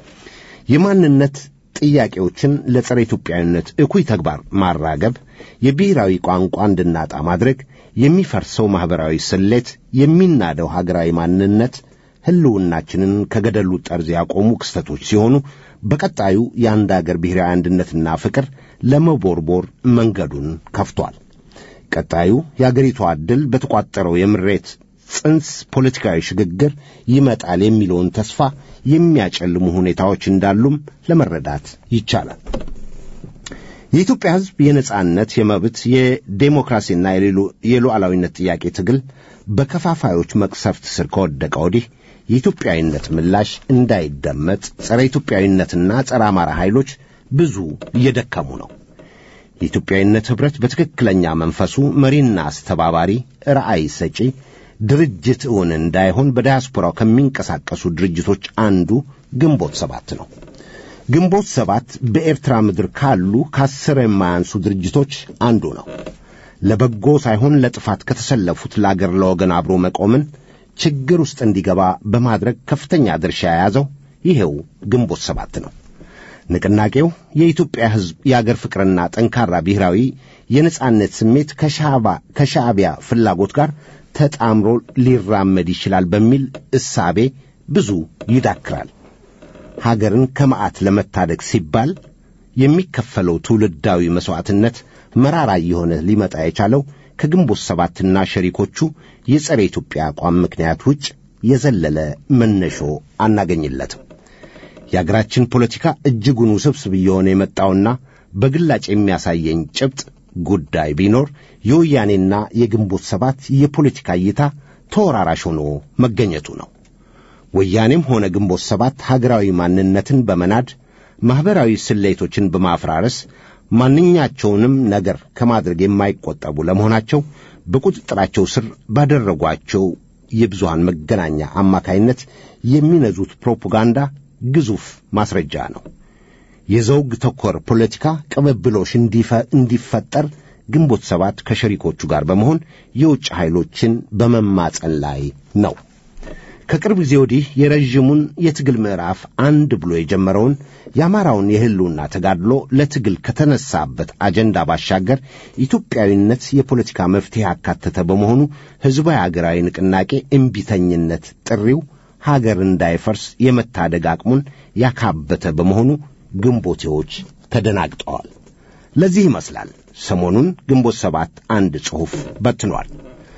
የማንነት ጥያቄዎችን ለጸረ ኢትዮጵያዊነት እኩይ ተግባር ማራገብ፣ የብሔራዊ ቋንቋ እንድናጣ ማድረግ፣ የሚፈርሰው ማኅበራዊ ስሌት፣ የሚናደው ሀገራዊ ማንነት ሕልውናችንን ከገደሉ ጠርዝ ያቆሙ ክስተቶች ሲሆኑ በቀጣዩ የአንድ አገር ብሔራዊ አንድነትና ፍቅር ለመቦርቦር መንገዱን ከፍቷል። ቀጣዩ የአገሪቷ ዕድል በተቋጠረው የምሬት ጽንስ ፖለቲካዊ ሽግግር ይመጣል የሚለውን ተስፋ የሚያጨልሙ ሁኔታዎች እንዳሉም ለመረዳት ይቻላል። የኢትዮጵያ ሕዝብ የነጻነት፣ የመብት፣ የዴሞክራሲና የሉዓላዊነት ጥያቄ ትግል በከፋፋዮች መቅሰፍት ስር ከወደቀ ወዲህ የኢትዮጵያዊነት ምላሽ እንዳይደመጥ ጸረ ኢትዮጵያዊነትና ጸረ አማራ ኃይሎች ብዙ እየደከሙ ነው። የኢትዮጵያዊነት ኅብረት በትክክለኛ መንፈሱ መሪና አስተባባሪ ራዕይ ሰጪ ድርጅት እውን እንዳይሆን በዳያስፖራው ከሚንቀሳቀሱ ድርጅቶች አንዱ ግንቦት ሰባት ነው። ግንቦት ሰባት በኤርትራ ምድር ካሉ ከአስር የማያንሱ ድርጅቶች አንዱ ነው። ለበጎ ሳይሆን ለጥፋት ከተሰለፉት ለአገር ለወገን አብሮ መቆምን ችግር ውስጥ እንዲገባ በማድረግ ከፍተኛ ድርሻ የያዘው ይሄው ግንቦት ሰባት ነው። ንቅናቄው የኢትዮጵያ ሕዝብ የአገር ፍቅርና ጠንካራ ብሔራዊ የነጻነት ስሜት ከሻዕቢያ ፍላጎት ጋር ተጣምሮ ሊራመድ ይችላል በሚል እሳቤ ብዙ ይዳክራል። ሀገርን ከመዓት ለመታደግ ሲባል የሚከፈለው ትውልዳዊ መሥዋዕትነት መራራ እየሆነ ሊመጣ የቻለው ከግንቦት ሰባትና ሸሪኮቹ የጸረ ኢትዮጵያ አቋም ምክንያት ውጭ የዘለለ መነሾ አናገኝለትም። የአገራችን ፖለቲካ እጅጉን ውስብስብ እየሆነ የመጣውና በግላጭ የሚያሳየኝ ጭብጥ ጉዳይ ቢኖር የወያኔና የግንቦት ሰባት የፖለቲካ እይታ ተወራራሽ ሆኖ መገኘቱ ነው። ወያኔም ሆነ ግንቦት ሰባት ሀገራዊ ማንነትን በመናድ ማኅበራዊ ስሌቶችን በማፍራረስ ማንኛቸውንም ነገር ከማድረግ የማይቆጠቡ ለመሆናቸው በቁጥጥራቸው ስር ባደረጓቸው የብዙሃን መገናኛ አማካይነት የሚነዙት ፕሮፓጋንዳ ግዙፍ ማስረጃ ነው። የዘውግ ተኮር ፖለቲካ ቅብብሎሽ እንዲፈጠር ግንቦት ሰባት ከሸሪኮቹ ጋር በመሆን የውጭ ኃይሎችን በመማጸን ላይ ነው። ከቅርብ ጊዜ ወዲህ የረዥሙን የትግል ምዕራፍ አንድ ብሎ የጀመረውን የአማራውን የሕልውና ተጋድሎ ለትግል ከተነሳበት አጀንዳ ባሻገር ኢትዮጵያዊነት የፖለቲካ መፍትሔ ያካተተ በመሆኑ ሕዝባዊ አገራዊ ንቅናቄ እምቢተኝነት ጥሪው ሀገር እንዳይፈርስ የመታደግ አቅሙን ያካበተ በመሆኑ ግንቦቴዎች ተደናግጠዋል። ለዚህ ይመስላል ሰሞኑን ግንቦት ሰባት አንድ ጽሑፍ በትኗል።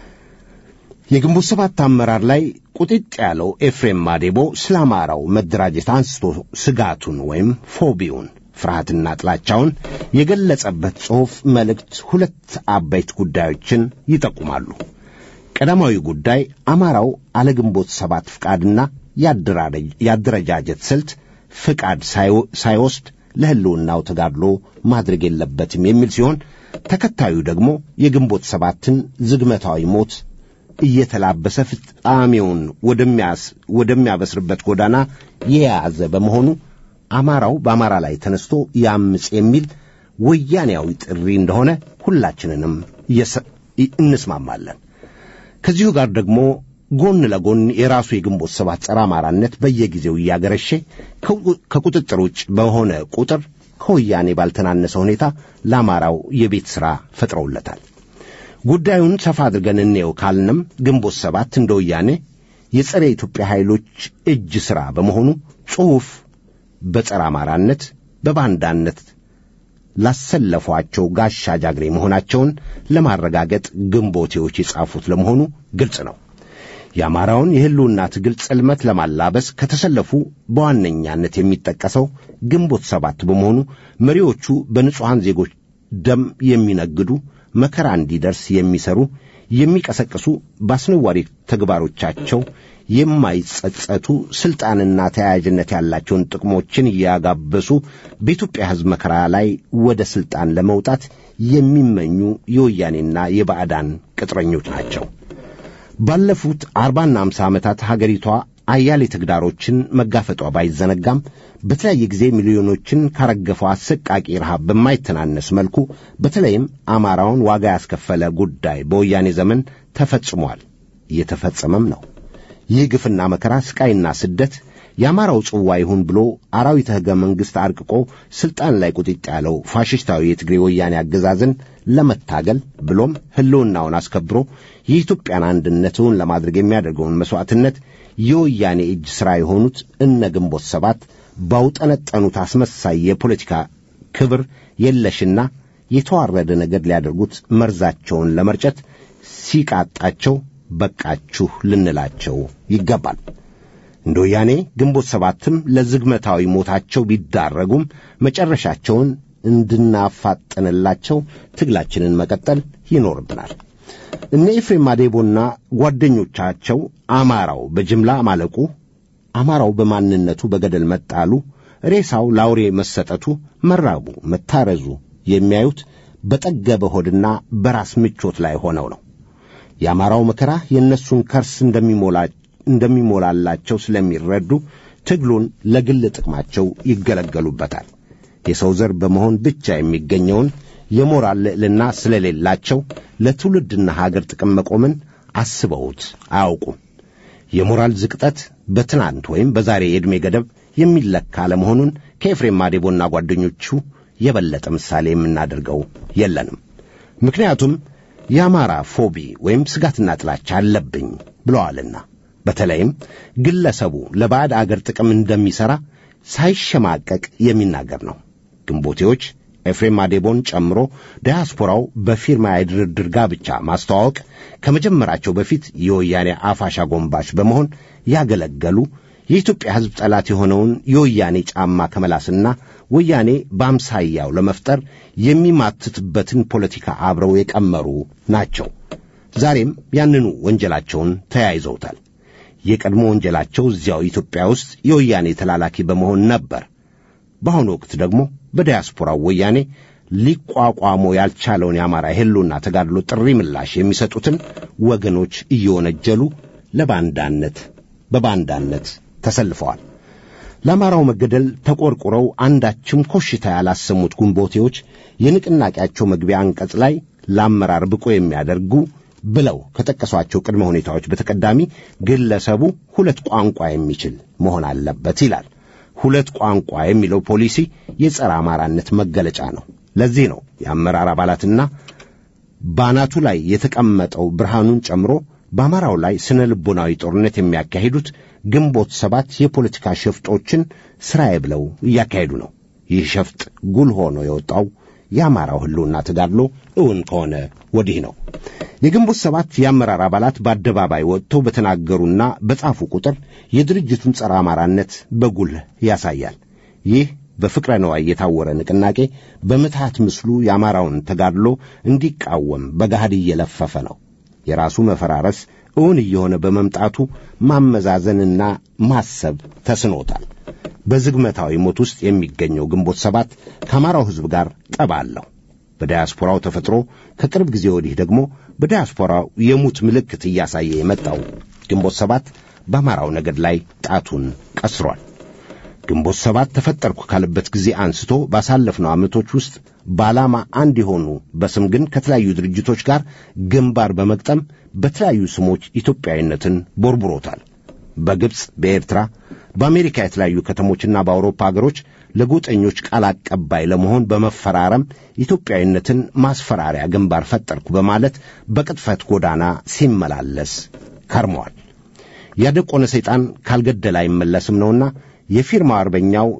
የግንቦት ሰባት አመራር ላይ ቁጥጥ ያለው ኤፍሬም ማዴቦ ስለ አማራው መደራጀት አንስቶ ስጋቱን ወይም ፎቢውን ፍርሃትና ጥላቻውን የገለጸበት ጽሑፍ መልእክት ሁለት አበይት ጉዳዮችን ይጠቁማሉ። ቀዳማዊ ጉዳይ አማራው አለ ግንቦት ሰባት ፍቃድና የአደረጃጀት ስልት ፍቃድ ሳይወስድ ለሕልውናው ተጋድሎ ማድረግ የለበትም የሚል ሲሆን ተከታዩ ደግሞ የግንቦት ሰባትን ዝግመታዊ ሞት እየተላበሰ ፍጻሜውን ወደሚያበስርበት ጎዳና የያዘ በመሆኑ አማራው በአማራ ላይ ተነስቶ ያምፅ የሚል ወያኔያዊ ጥሪ እንደሆነ ሁላችንንም እንስማማለን። ከዚሁ ጋር ደግሞ ጎን ለጎን የራሱ የግንቦት ሰባት ጸረ አማራነት በየጊዜው እያገረሸ ከቁጥጥር ውጭ በሆነ ቁጥር ከወያኔ ባልተናነሰ ሁኔታ ለአማራው የቤት ሥራ ፈጥረውለታል። ጉዳዩን ሰፋ አድርገን እንየው ካልንም ግንቦት ሰባት እንደ ወያኔ የጸረ ኢትዮጵያ ኃይሎች እጅ ሥራ በመሆኑ ጽሑፍ በጸረ አማራነት በባንዳነት ላሰለፏቸው ጋሻ ጃግሬ መሆናቸውን ለማረጋገጥ ግንቦቴዎች የጻፉት ለመሆኑ ግልጽ ነው። የአማራውን የሕልውና ትግል ጽልመት ለማላበስ ከተሰለፉ በዋነኛነት የሚጠቀሰው ግንቦት ሰባት በመሆኑ መሪዎቹ በንጹሐን ዜጎች ደም የሚነግዱ መከራ እንዲደርስ የሚሰሩ የሚቀሰቅሱ በአስነዋሪ ተግባሮቻቸው የማይጸጸቱ ሥልጣንና ተያያዥነት ያላቸውን ጥቅሞችን እያጋበሱ በኢትዮጵያ ሕዝብ መከራ ላይ ወደ ሥልጣን ለመውጣት የሚመኙ የወያኔና የባዕዳን ቅጥረኞች ናቸው። ባለፉት አርባና አምሳ ዓመታት ሀገሪቷ አያሌ ተግዳሮችን መጋፈጧ ባይዘነጋም በተለያየ ጊዜ ሚሊዮኖችን ካረገፈው አሰቃቂ ረሃብ በማይተናነስ መልኩ በተለይም አማራውን ዋጋ ያስከፈለ ጉዳይ በወያኔ ዘመን ተፈጽሟል፣ እየተፈጸመም ነው። ይህ ግፍና መከራ፣ ስቃይና ስደት የአማራው ጽዋ ይሁን ብሎ አራዊተ ሕገ መንግሥት አርቅቆ ሥልጣን ላይ ቁጢጥ ያለው ፋሽስታዊ የትግሬ ወያኔ አገዛዝን ለመታገል ብሎም ሕልውናውን አስከብሮ የኢትዮጵያን አንድነትን ለማድረግ የሚያደርገውን መሥዋዕትነት የወያኔ እጅ ሥራ የሆኑት እነ ግንቦት ሰባት ባውጠነጠኑት አስመሳይ የፖለቲካ ክብር የለሽና የተዋረደ ነገር ሊያደርጉት መርዛቸውን ለመርጨት ሲቃጣቸው በቃችሁ ልንላቸው ይገባል። እንደ ወያኔ ግንቦት ሰባትም ለዝግመታዊ ሞታቸው ቢዳረጉም መጨረሻቸውን እንድናፋጥንላቸው ትግላችንን መቀጠል ይኖርብናል። እነ ኤፍሬም ማዴቦና ጓደኞቻቸው አማራው በጅምላ ማለቁ፣ አማራው በማንነቱ በገደል መጣሉ፣ ሬሳው ለአውሬ መሰጠቱ፣ መራቡ፣ መታረዙ የሚያዩት በጠገበ ሆድና በራስ ምቾት ላይ ሆነው ነው። የአማራው መከራ የእነሱን ከርስ እንደሚሞላላቸው ስለሚረዱ ትግሉን ለግል ጥቅማቸው ይገለገሉበታል። የሰው ዘር በመሆን ብቻ የሚገኘውን የሞራል ልዕልና ስለሌላቸው ለትውልድና ሀገር ጥቅም መቆምን አስበውት አያውቁም። የሞራል ዝቅጠት በትናንት ወይም በዛሬ የዕድሜ ገደብ የሚለካ አለመሆኑን ከኤፍሬም ማዴቦና ጓደኞቹ የበለጠ ምሳሌ የምናደርገው የለንም። ምክንያቱም የአማራ ፎቢ ወይም ስጋትና ጥላቻ አለብኝ ብለዋልና በተለይም ግለሰቡ ለባዕድ አገር ጥቅም እንደሚሠራ ሳይሸማቀቅ የሚናገር ነው። ግንቦቴዎች ኤፍሬም ማዴቦን ጨምሮ ዳያስፖራው በፊርማ የድርድር ጋብቻ ማስተዋወቅ ከመጀመራቸው በፊት የወያኔ አፋሻ ጎንባች በመሆን ያገለገሉ የኢትዮጵያ ሕዝብ ጠላት የሆነውን የወያኔ ጫማ ከመላስና ወያኔ በአምሳያው ለመፍጠር የሚማትትበትን ፖለቲካ አብረው የቀመሩ ናቸው። ዛሬም ያንኑ ወንጀላቸውን ተያይዘውታል። የቀድሞ ወንጀላቸው እዚያው ኢትዮጵያ ውስጥ የወያኔ ተላላኪ በመሆን ነበር። በአሁኑ ወቅት ደግሞ በዲያስፖራው ወያኔ ሊቋቋሞ ያልቻለውን የአማራ የሕልውና ተጋድሎ ጥሪ ምላሽ የሚሰጡትን ወገኖች እየወነጀሉ ለባንዳነት በባንዳነት ተሰልፈዋል። ለአማራው መገደል ተቆርቁረው አንዳችም ኮሽታ ያላሰሙት ጉንቦቴዎች የንቅናቄያቸው መግቢያ አንቀጽ ላይ ለአመራር ብቁ የሚያደርጉ ብለው ከጠቀሷቸው ቅድመ ሁኔታዎች በተቀዳሚ ግለሰቡ ሁለት ቋንቋ የሚችል መሆን አለበት ይላል። ሁለት ቋንቋ የሚለው ፖሊሲ የጸረ አማራነት መገለጫ ነው። ለዚህ ነው የአመራር አባላትና ባናቱ ላይ የተቀመጠው ብርሃኑን ጨምሮ በአማራው ላይ ስነ ልቦናዊ ጦርነት የሚያካሂዱት ግንቦት ሰባት የፖለቲካ ሸፍጦችን ሥራዬ ብለው እያካሄዱ ነው። ይህ ሸፍጥ ጉል ሆኖ የወጣው የአማራው ሕልውና ተጋድሎ እውን ከሆነ ወዲህ ነው። የግንቦት ሰባት የአመራር አባላት በአደባባይ ወጥተው በተናገሩና በጻፉ ቁጥር የድርጅቱን ጸረ አማራነት በጉልህ ያሳያል። ይህ በፍቅረ ነዋይ የታወረ ንቅናቄ በምትሃት ምስሉ የአማራውን ተጋድሎ እንዲቃወም በገሃድ እየለፈፈ ነው። የራሱ መፈራረስ እውን እየሆነ በመምጣቱ ማመዛዘንና ማሰብ ተስኖታል። በዝግመታዊ ሞት ውስጥ የሚገኘው ግንቦት ሰባት ከአማራው ሕዝብ ጋር ጠብ አለው። በዳያስፖራው ተፈጥሮ ከቅርብ ጊዜ ወዲህ ደግሞ በዳያስፖራው የሙት ምልክት እያሳየ የመጣው ግንቦት ሰባት በአማራው ነገድ ላይ ጣቱን ቀስሯል። ግንቦት ሰባት ተፈጠርኩ ካለበት ጊዜ አንስቶ ባሳለፍነው ዓመቶች ውስጥ በዓላማ አንድ የሆኑ በስም ግን ከተለያዩ ድርጅቶች ጋር ግንባር በመግጠም በተለያዩ ስሞች ኢትዮጵያዊነትን ቦርቡሮታል። በግብፅ፣ በኤርትራ፣ በአሜሪካ የተለያዩ ከተሞችና በአውሮፓ አገሮች ለጎጠኞች ቃል አቀባይ ለመሆን በመፈራረም ኢትዮጵያዊነትን ማስፈራሪያ ግንባር ፈጠርኩ በማለት በቅጥፈት ጎዳና ሲመላለስ ከርመዋል። ያደቆነ ሰይጣን ካልገደለ አይመለስም ነውና የፊርማው አርበኛው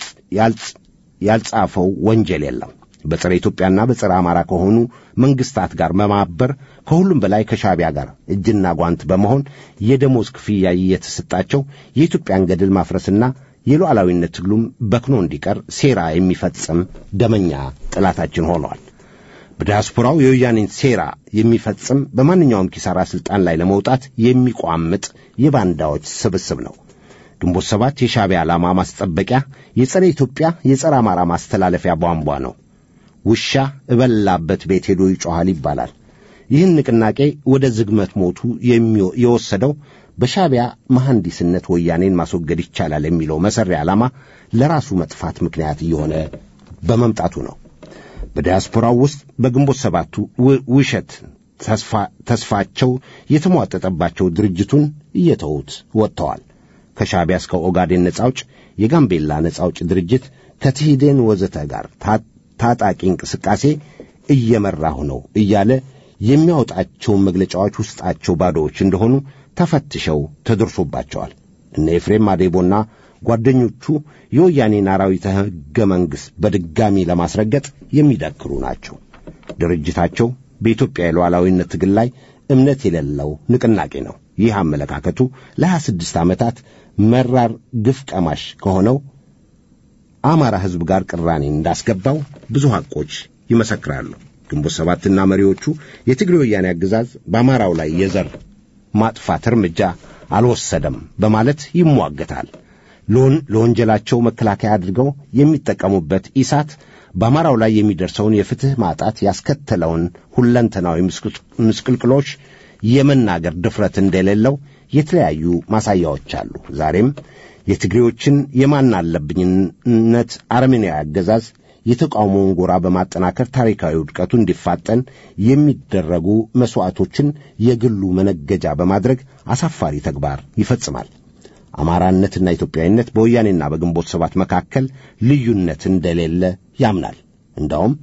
ያልጻፈው ወንጀል የለም። በጸረ ኢትዮጵያና በጸረ አማራ ከሆኑ መንግስታት ጋር በማበር ከሁሉም በላይ ከሻቢያ ጋር እጅና ጓንት በመሆን የደሞዝ ክፍያ እየተሰጣቸው የኢትዮጵያን ገድል ማፍረስና የሉዓላዊነት ትግሉም በክኖ እንዲቀር ሴራ የሚፈጽም ደመኛ ጠላታችን ሆነዋል። በዲያስፖራው የወያኔን ሴራ የሚፈጽም በማንኛውም ኪሳራ ሥልጣን ላይ ለመውጣት የሚቋምጥ የባንዳዎች ስብስብ ነው። ግንቦት ሰባት የሻቢያ ዓላማ ማስጠበቂያ፣ የጸረ ኢትዮጵያ የጸረ አማራ ማስተላለፊያ ቧንቧ ነው። ውሻ እበላበት ቤት ሄዶ ይጮኻል ይባላል። ይህን ንቅናቄ ወደ ዝግመት ሞቱ የወሰደው በሻቢያ መሐንዲስነት ወያኔን ማስወገድ ይቻላል የሚለው መሠሪያ ዓላማ ለራሱ መጥፋት ምክንያት እየሆነ በመምጣቱ ነው። በዲያስፖራው ውስጥ በግንቦት ሰባቱ ውሸት ተስፋቸው የተሟጠጠባቸው ድርጅቱን እየተዉት ወጥተዋል። ከሻቢያ እስከ ኦጋዴን ነጻ አውጭ፣ የጋምቤላ ነጻ አውጭ ድርጅት ከትሂዴን ወዘተ ጋር ታጣቂ እንቅስቃሴ እየመራሁ ነው እያለ የሚያወጣቸውን መግለጫዎች ውስጣቸው ባዶዎች እንደሆኑ ተፈትሸው ተደርሶባቸዋል። እነ ኤፍሬም ማዴቦና ጓደኞቹ የወያኔን አራዊተ ሕገ መንግሥት በድጋሚ ለማስረገጥ የሚዳክሩ ናቸው። ድርጅታቸው በኢትዮጵያ የሉዓላዊነት ትግል ላይ እምነት የሌለው ንቅናቄ ነው። ይህ አመለካከቱ ለሀያ ስድስት ዓመታት መራር ግፍ ቀማሽ ከሆነው አማራ ሕዝብ ጋር ቅራኔ እንዳስገባው ብዙ ሐቆች ይመሰክራሉ። ግንቦት ሰባትና መሪዎቹ የትግሬ ወያኔ አገዛዝ በአማራው ላይ የዘር ማጥፋት እርምጃ አልወሰደም በማለት ይሟገታል። ለወንጀላቸው መከላከያ አድርገው የሚጠቀሙበት ኢሳት በአማራው ላይ የሚደርሰውን የፍትሕ ማጣት ያስከተለውን ሁለንተናዊ ምስቅልቅሎች የመናገር ድፍረት እንደሌለው የተለያዩ ማሳያዎች አሉ። ዛሬም የትግሬዎችን የማን አለብኝነት አረመኔያዊ አገዛዝ የተቃውሞውን ጎራ በማጠናከር ታሪካዊ ውድቀቱ እንዲፋጠን የሚደረጉ መሥዋዕቶችን የግሉ መነገጃ በማድረግ አሳፋሪ ተግባር ይፈጽማል። አማራነትና ኢትዮጵያዊነት በወያኔና በግንቦት ሰባት መካከል ልዩነት እንደሌለ ያምናል። እንዳውም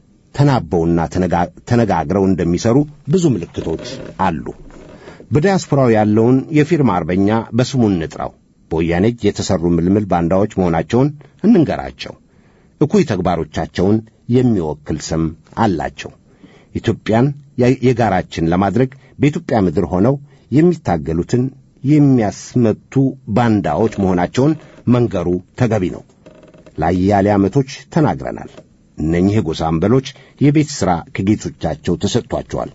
ተናበውና ተነጋግረው እንደሚሰሩ ብዙ ምልክቶች አሉ። በዲያስፖራው ያለውን የፊርማ አርበኛ በስሙ እንጥራው። በወያኔ እጅ የተሠሩ ምልምል ባንዳዎች መሆናቸውን እንንገራቸው። እኩይ ተግባሮቻቸውን የሚወክል ስም አላቸው። ኢትዮጵያን የጋራችን ለማድረግ በኢትዮጵያ ምድር ሆነው የሚታገሉትን የሚያስመቱ ባንዳዎች መሆናቸውን መንገሩ ተገቢ ነው። ለአያሌ ዓመቶች ተናግረናል። እነኚህ የጎሳ አምበሎች የቤት ሥራ ከጌቶቻቸው ተሰጥቷቸዋል።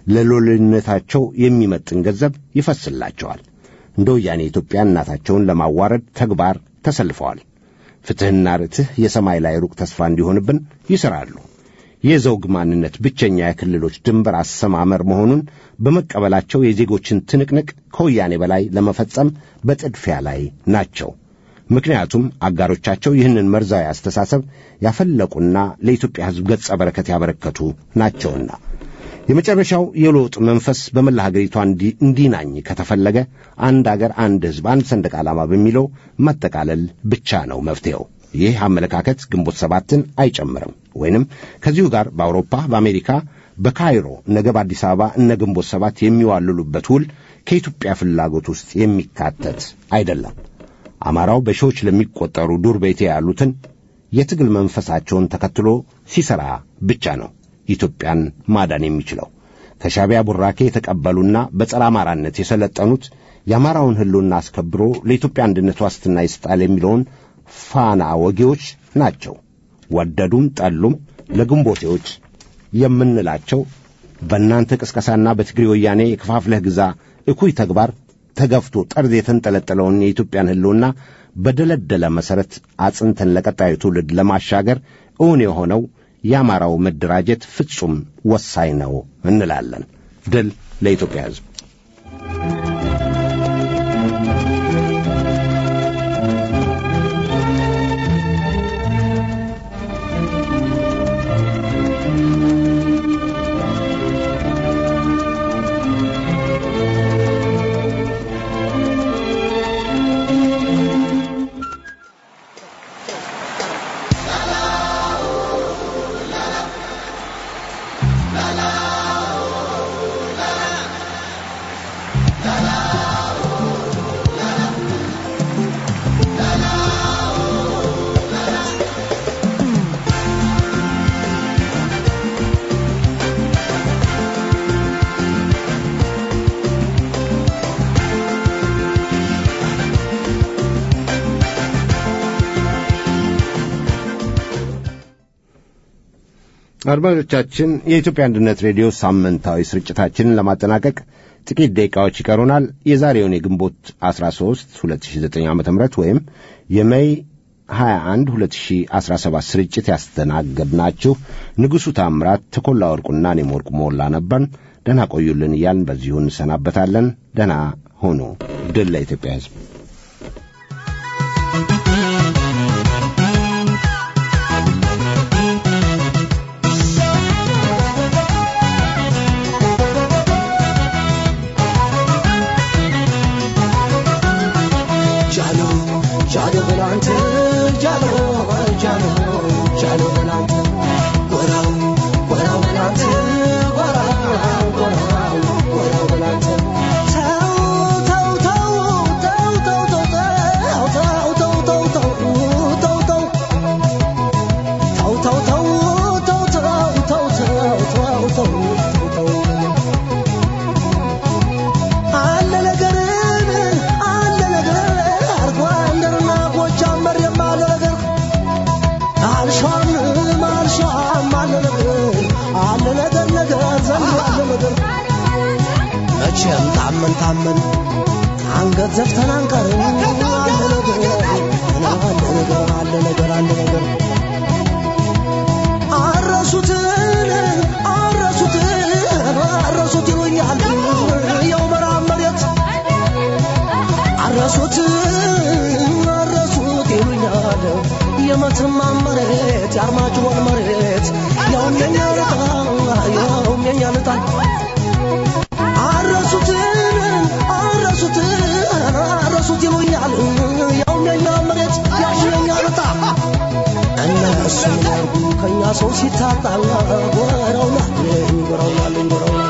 ለሎልነታቸው የሚመጥን ገንዘብ ይፈስላቸዋል። እንደ ወያኔ የኢትዮጵያ እናታቸውን ለማዋረድ ተግባር ተሰልፈዋል። ፍትሕና ርትህ የሰማይ ላይ ሩቅ ተስፋ እንዲሆንብን ይሠራሉ። የዘውግ ማንነት ብቸኛ የክልሎች ድንበር አሰማመር መሆኑን በመቀበላቸው የዜጎችን ትንቅንቅ ከወያኔ በላይ ለመፈጸም በጥድፊያ ላይ ናቸው። ምክንያቱም አጋሮቻቸው ይህንን መርዛዊ አስተሳሰብ ያፈለቁና ለኢትዮጵያ ሕዝብ ገጸ በረከት ያበረከቱ ናቸውና የመጨረሻው የለውጥ መንፈስ በመላ ሀገሪቷ እንዲናኝ ከተፈለገ አንድ አገር፣ አንድ ሕዝብ፣ አንድ ሰንደቅ ዓላማ በሚለው መጠቃለል ብቻ ነው መፍትሔው። ይህ አመለካከት ግንቦት ሰባትን አይጨምርም። ወይንም ከዚሁ ጋር በአውሮፓ፣ በአሜሪካ፣ በካይሮ ነገ በአዲስ አበባ እነ ግንቦት ሰባት የሚዋልሉበት ውል ከኢትዮጵያ ፍላጎት ውስጥ የሚካተት አይደለም። አማራው በሺዎች ለሚቆጠሩ ዱር ቤቴ ያሉትን የትግል መንፈሳቸውን ተከትሎ ሲሠራ ብቻ ነው ኢትዮጵያን ማዳን የሚችለው። ከሻቢያ ቡራኬ የተቀበሉና በጸረ አማራነት የሰለጠኑት የአማራውን ሕልውና አስከብሮ ለኢትዮጵያ አንድነት ዋስትና ይስጣል የሚለውን ፋና ወጊዎች ናቸው። ወደዱም ጠሉም ለግንቦቴዎች የምንላቸው በእናንተ ቅስቀሳና በትግሬ ወያኔ የከፋፍለህ ግዛ እኩይ ተግባር ተገፍቶ ጠርዝ የተንጠለጠለውን የኢትዮጵያን ሕልውና በደለደለ መሠረት አጽንተን ለቀጣዩ ትውልድ ለማሻገር እውን የሆነው የአማራው መደራጀት ፍጹም ወሳኝ ነው እንላለን። ድል ለኢትዮጵያ ሕዝብ። አድማጮቻችን የኢትዮጵያ አንድነት ሬዲዮ ሳምንታዊ ስርጭታችንን ለማጠናቀቅ ጥቂት ደቂቃዎች ይቀሩናል። የዛሬውን የግንቦት 13 2009 ዓ ም ወይም የሜይ 21 2017 ስርጭት ያስተናገድናችሁ ንጉሡ ታምራት፣ ተኮላ ወርቁና እኔም ወርቁ ሞላ ነበርን። ደህና ቆዩልን እያልን በዚሁ እንሰናበታለን። ደህና ሆኑ። ድል ለኢትዮጵያ ሕዝብ። መቼም ታመን ታመን አንገት ዘፍተን አንቀርም። አለ ነገር አለ ነገር አለ ነገር አለ ነገር አረሱትን አረሱትን አረሱት ይሉኛል ያው መራብ መሬት አረሱት አረሱት ይሉኛል የመተማ መሬት የአርማጭሆን መሬት ያውም የኛ ልጣ ያውም የኛ ልጣ አረሱት አረሱት አረሱት ይሉኛል ያውም የኛ መሬት ያውም የኛ ልጣ እነሱ ያርጉ ከኛ ሰው ሲታጣ ጎረውናል ጎረውናል ጎረውናል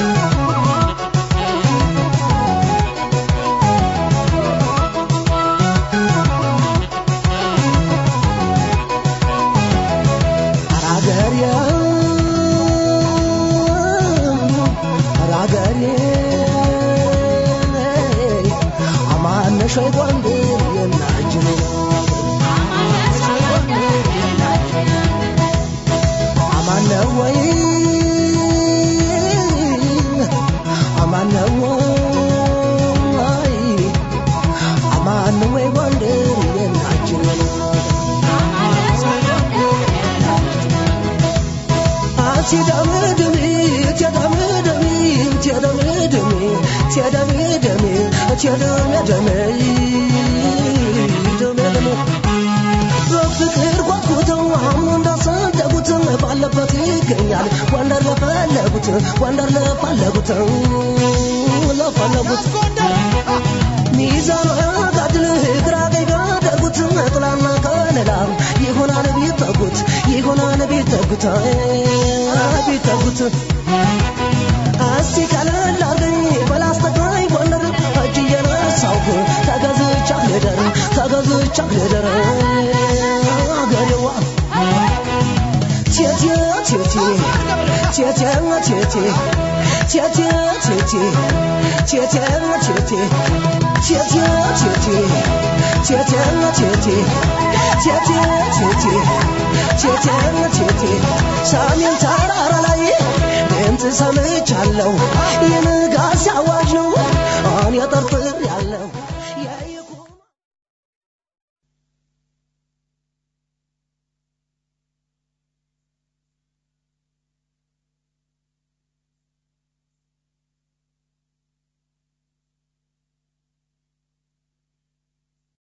አራገሬ አራገሬ አማነሽ ጎንደር የናጅን አማነ ወይ አማነ ወይ አማነ ወይ ጎንደር የናጅን አትደምድሚ ትደምድሚ ትደምድሚ ትደምድሚ ትደምድሚ ደምድሚ በፍቅር ጓጉተው አሁን እንዳሰደጉት ባለበት ይገኛል ጎንደር ለፈለጉት ጎንደር ለፈለጉት ለፈለጉት ሚዛኑ ጋድል ግራ ቀኝ ቢያደርጉት ጥላና ከለላ ይሆናል ቢጠጉት ይሆናል ቢጠጉት ቢጠጉት እስቲ ቀለል አርገኝ በላስተቃኝ ጎንደር እጅ እየነሳሁ ተገዝቻ ልደር ተገዝቻ ልደር አገሬዋ ቴቴ ቴቴ ቴቴ ቴቴ ቴቴ ቴቴ ቴቴ ቴቴ ቴቴ ቴቴ ቴቴ ቴቴ ቴቴ ቴቴ ቴቴ ቴቴ ሰሜን ተራራ ላይ ድምፅ ሰምቻለሁ የንጋት አዋጅ ነው